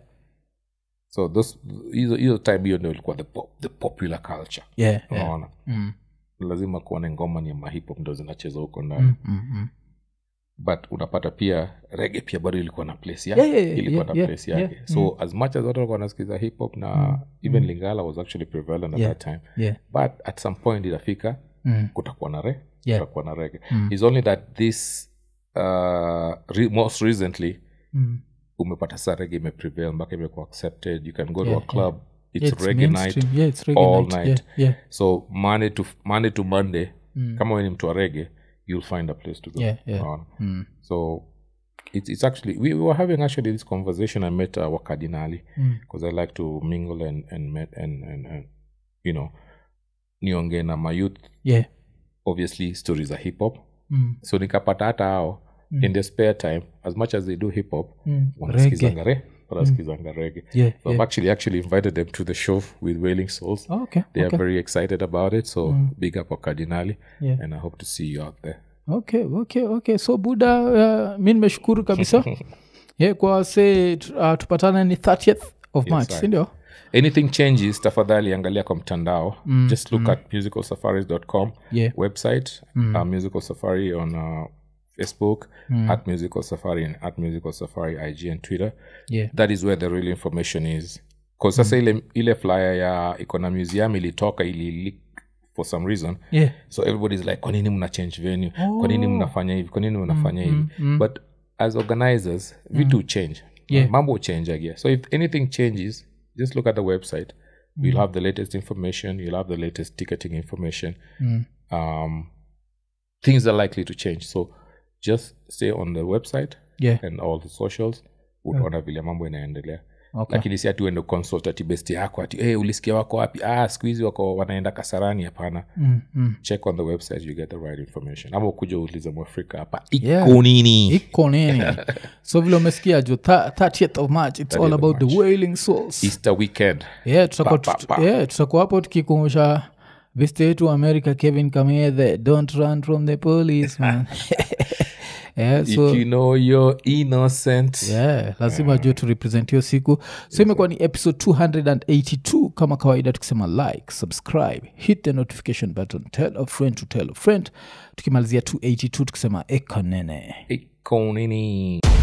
so those hizo hizo time hiyo ndio ilikuwa the, pop, the popular culture yeah, yeah. unaona Mm, lazima kuone ngoma ni ya mahipop ndo zinacheza huko ndani mm, mm, mm. but unapata pia rege pia bado ilikuwa na place yake Yeah, yeah, yeah, ilikuwa yeah, na yeah, place yake yeah. so as much as watu walikuwa wanasikiza hip hop na even lingala was actually prevalent at Yeah. that time yeah but at some point itafika Mm. kutakuwa na re Yeah. kutakuwa na rege It's only that this uh, re- most recently Mm. umepata sa rege imeprevail mpaka imekuwa accepted you can go to Yeah, a club it's, Yeah, it's reggae night mainstream. Yeah, it's reggae all night. night. Yeah, yeah, so monday to monday to monday kama we ni mtu wa rege you'll find a place to go Yeah, yeah. Unaona? Mm. so it's, it's actually we, we were having actually this conversation i met uh, wakadinali Mm. because i like to mingle and and, met, and, and, and you know niongee na my youth yeah. obviously stories za hip hop Mm. so nikapata hata hao in their spare time as much as they do hip hop Mm. wanasikizanga re wanasikizanga rege Yeah, so i've actually actually invited them to the show with wailing souls Oh, okay. they okay. are very excited about it so big up wakadinali Yeah. and i hope to see you out there okay okay okay so buda uh, mi nimeshukuru kabisa yeah, kwa se uh, tupatane ni 30th of march I- sindio anything changes tafadhali angalia kwa mtandao just look at musicalsafaris.com Yeah. website uh, musical safari on uh, facebook at musical safari and at musical safari ig and twitter yeah. that is where the real information is bcause sasa ile, ile flyer ya iko na museum ilitoka ili leak for some reason yeah. so everybody's like kwa nini mna change venue kwa nini mnafanya hivi kwa nini mnafanya hivi but as organizers vitu change Yeah. mambo change again so if anything changes just look at the website you'll have the latest information you'll have the latest ticketing information Mm. um, things are likely to change so just stay on the website Yeah. and all the socials utaona vile mambo inaendelea Okay. lakini si ati uende consult ati best yako ati hey, ulisikia wako wapi ah siku hizi wako wanaenda kasarani hapana Mm, mm. check on the website you get the right information ama ukuja uulize mwafrika hapa iko Yeah. nini iko nini so vile umesikia jo tha- 30th of march it's all 30th of about the March. wailing souls easter weekend yeah tutakuwa Pa, pa, tut- pa. yeah, tutakuwa hapo tukikumbusha viste wetu wa america kevin kamethe don't run from the police man yeah, so if you know you're innocent yeah, lazima juu tu represent hiyo siku so imekuwa ni episode 282 kama kawaida tukisema like subscribe hit the notification button tell a friend to tell a friend tukimalizia 282 tukisema ekonene iko nini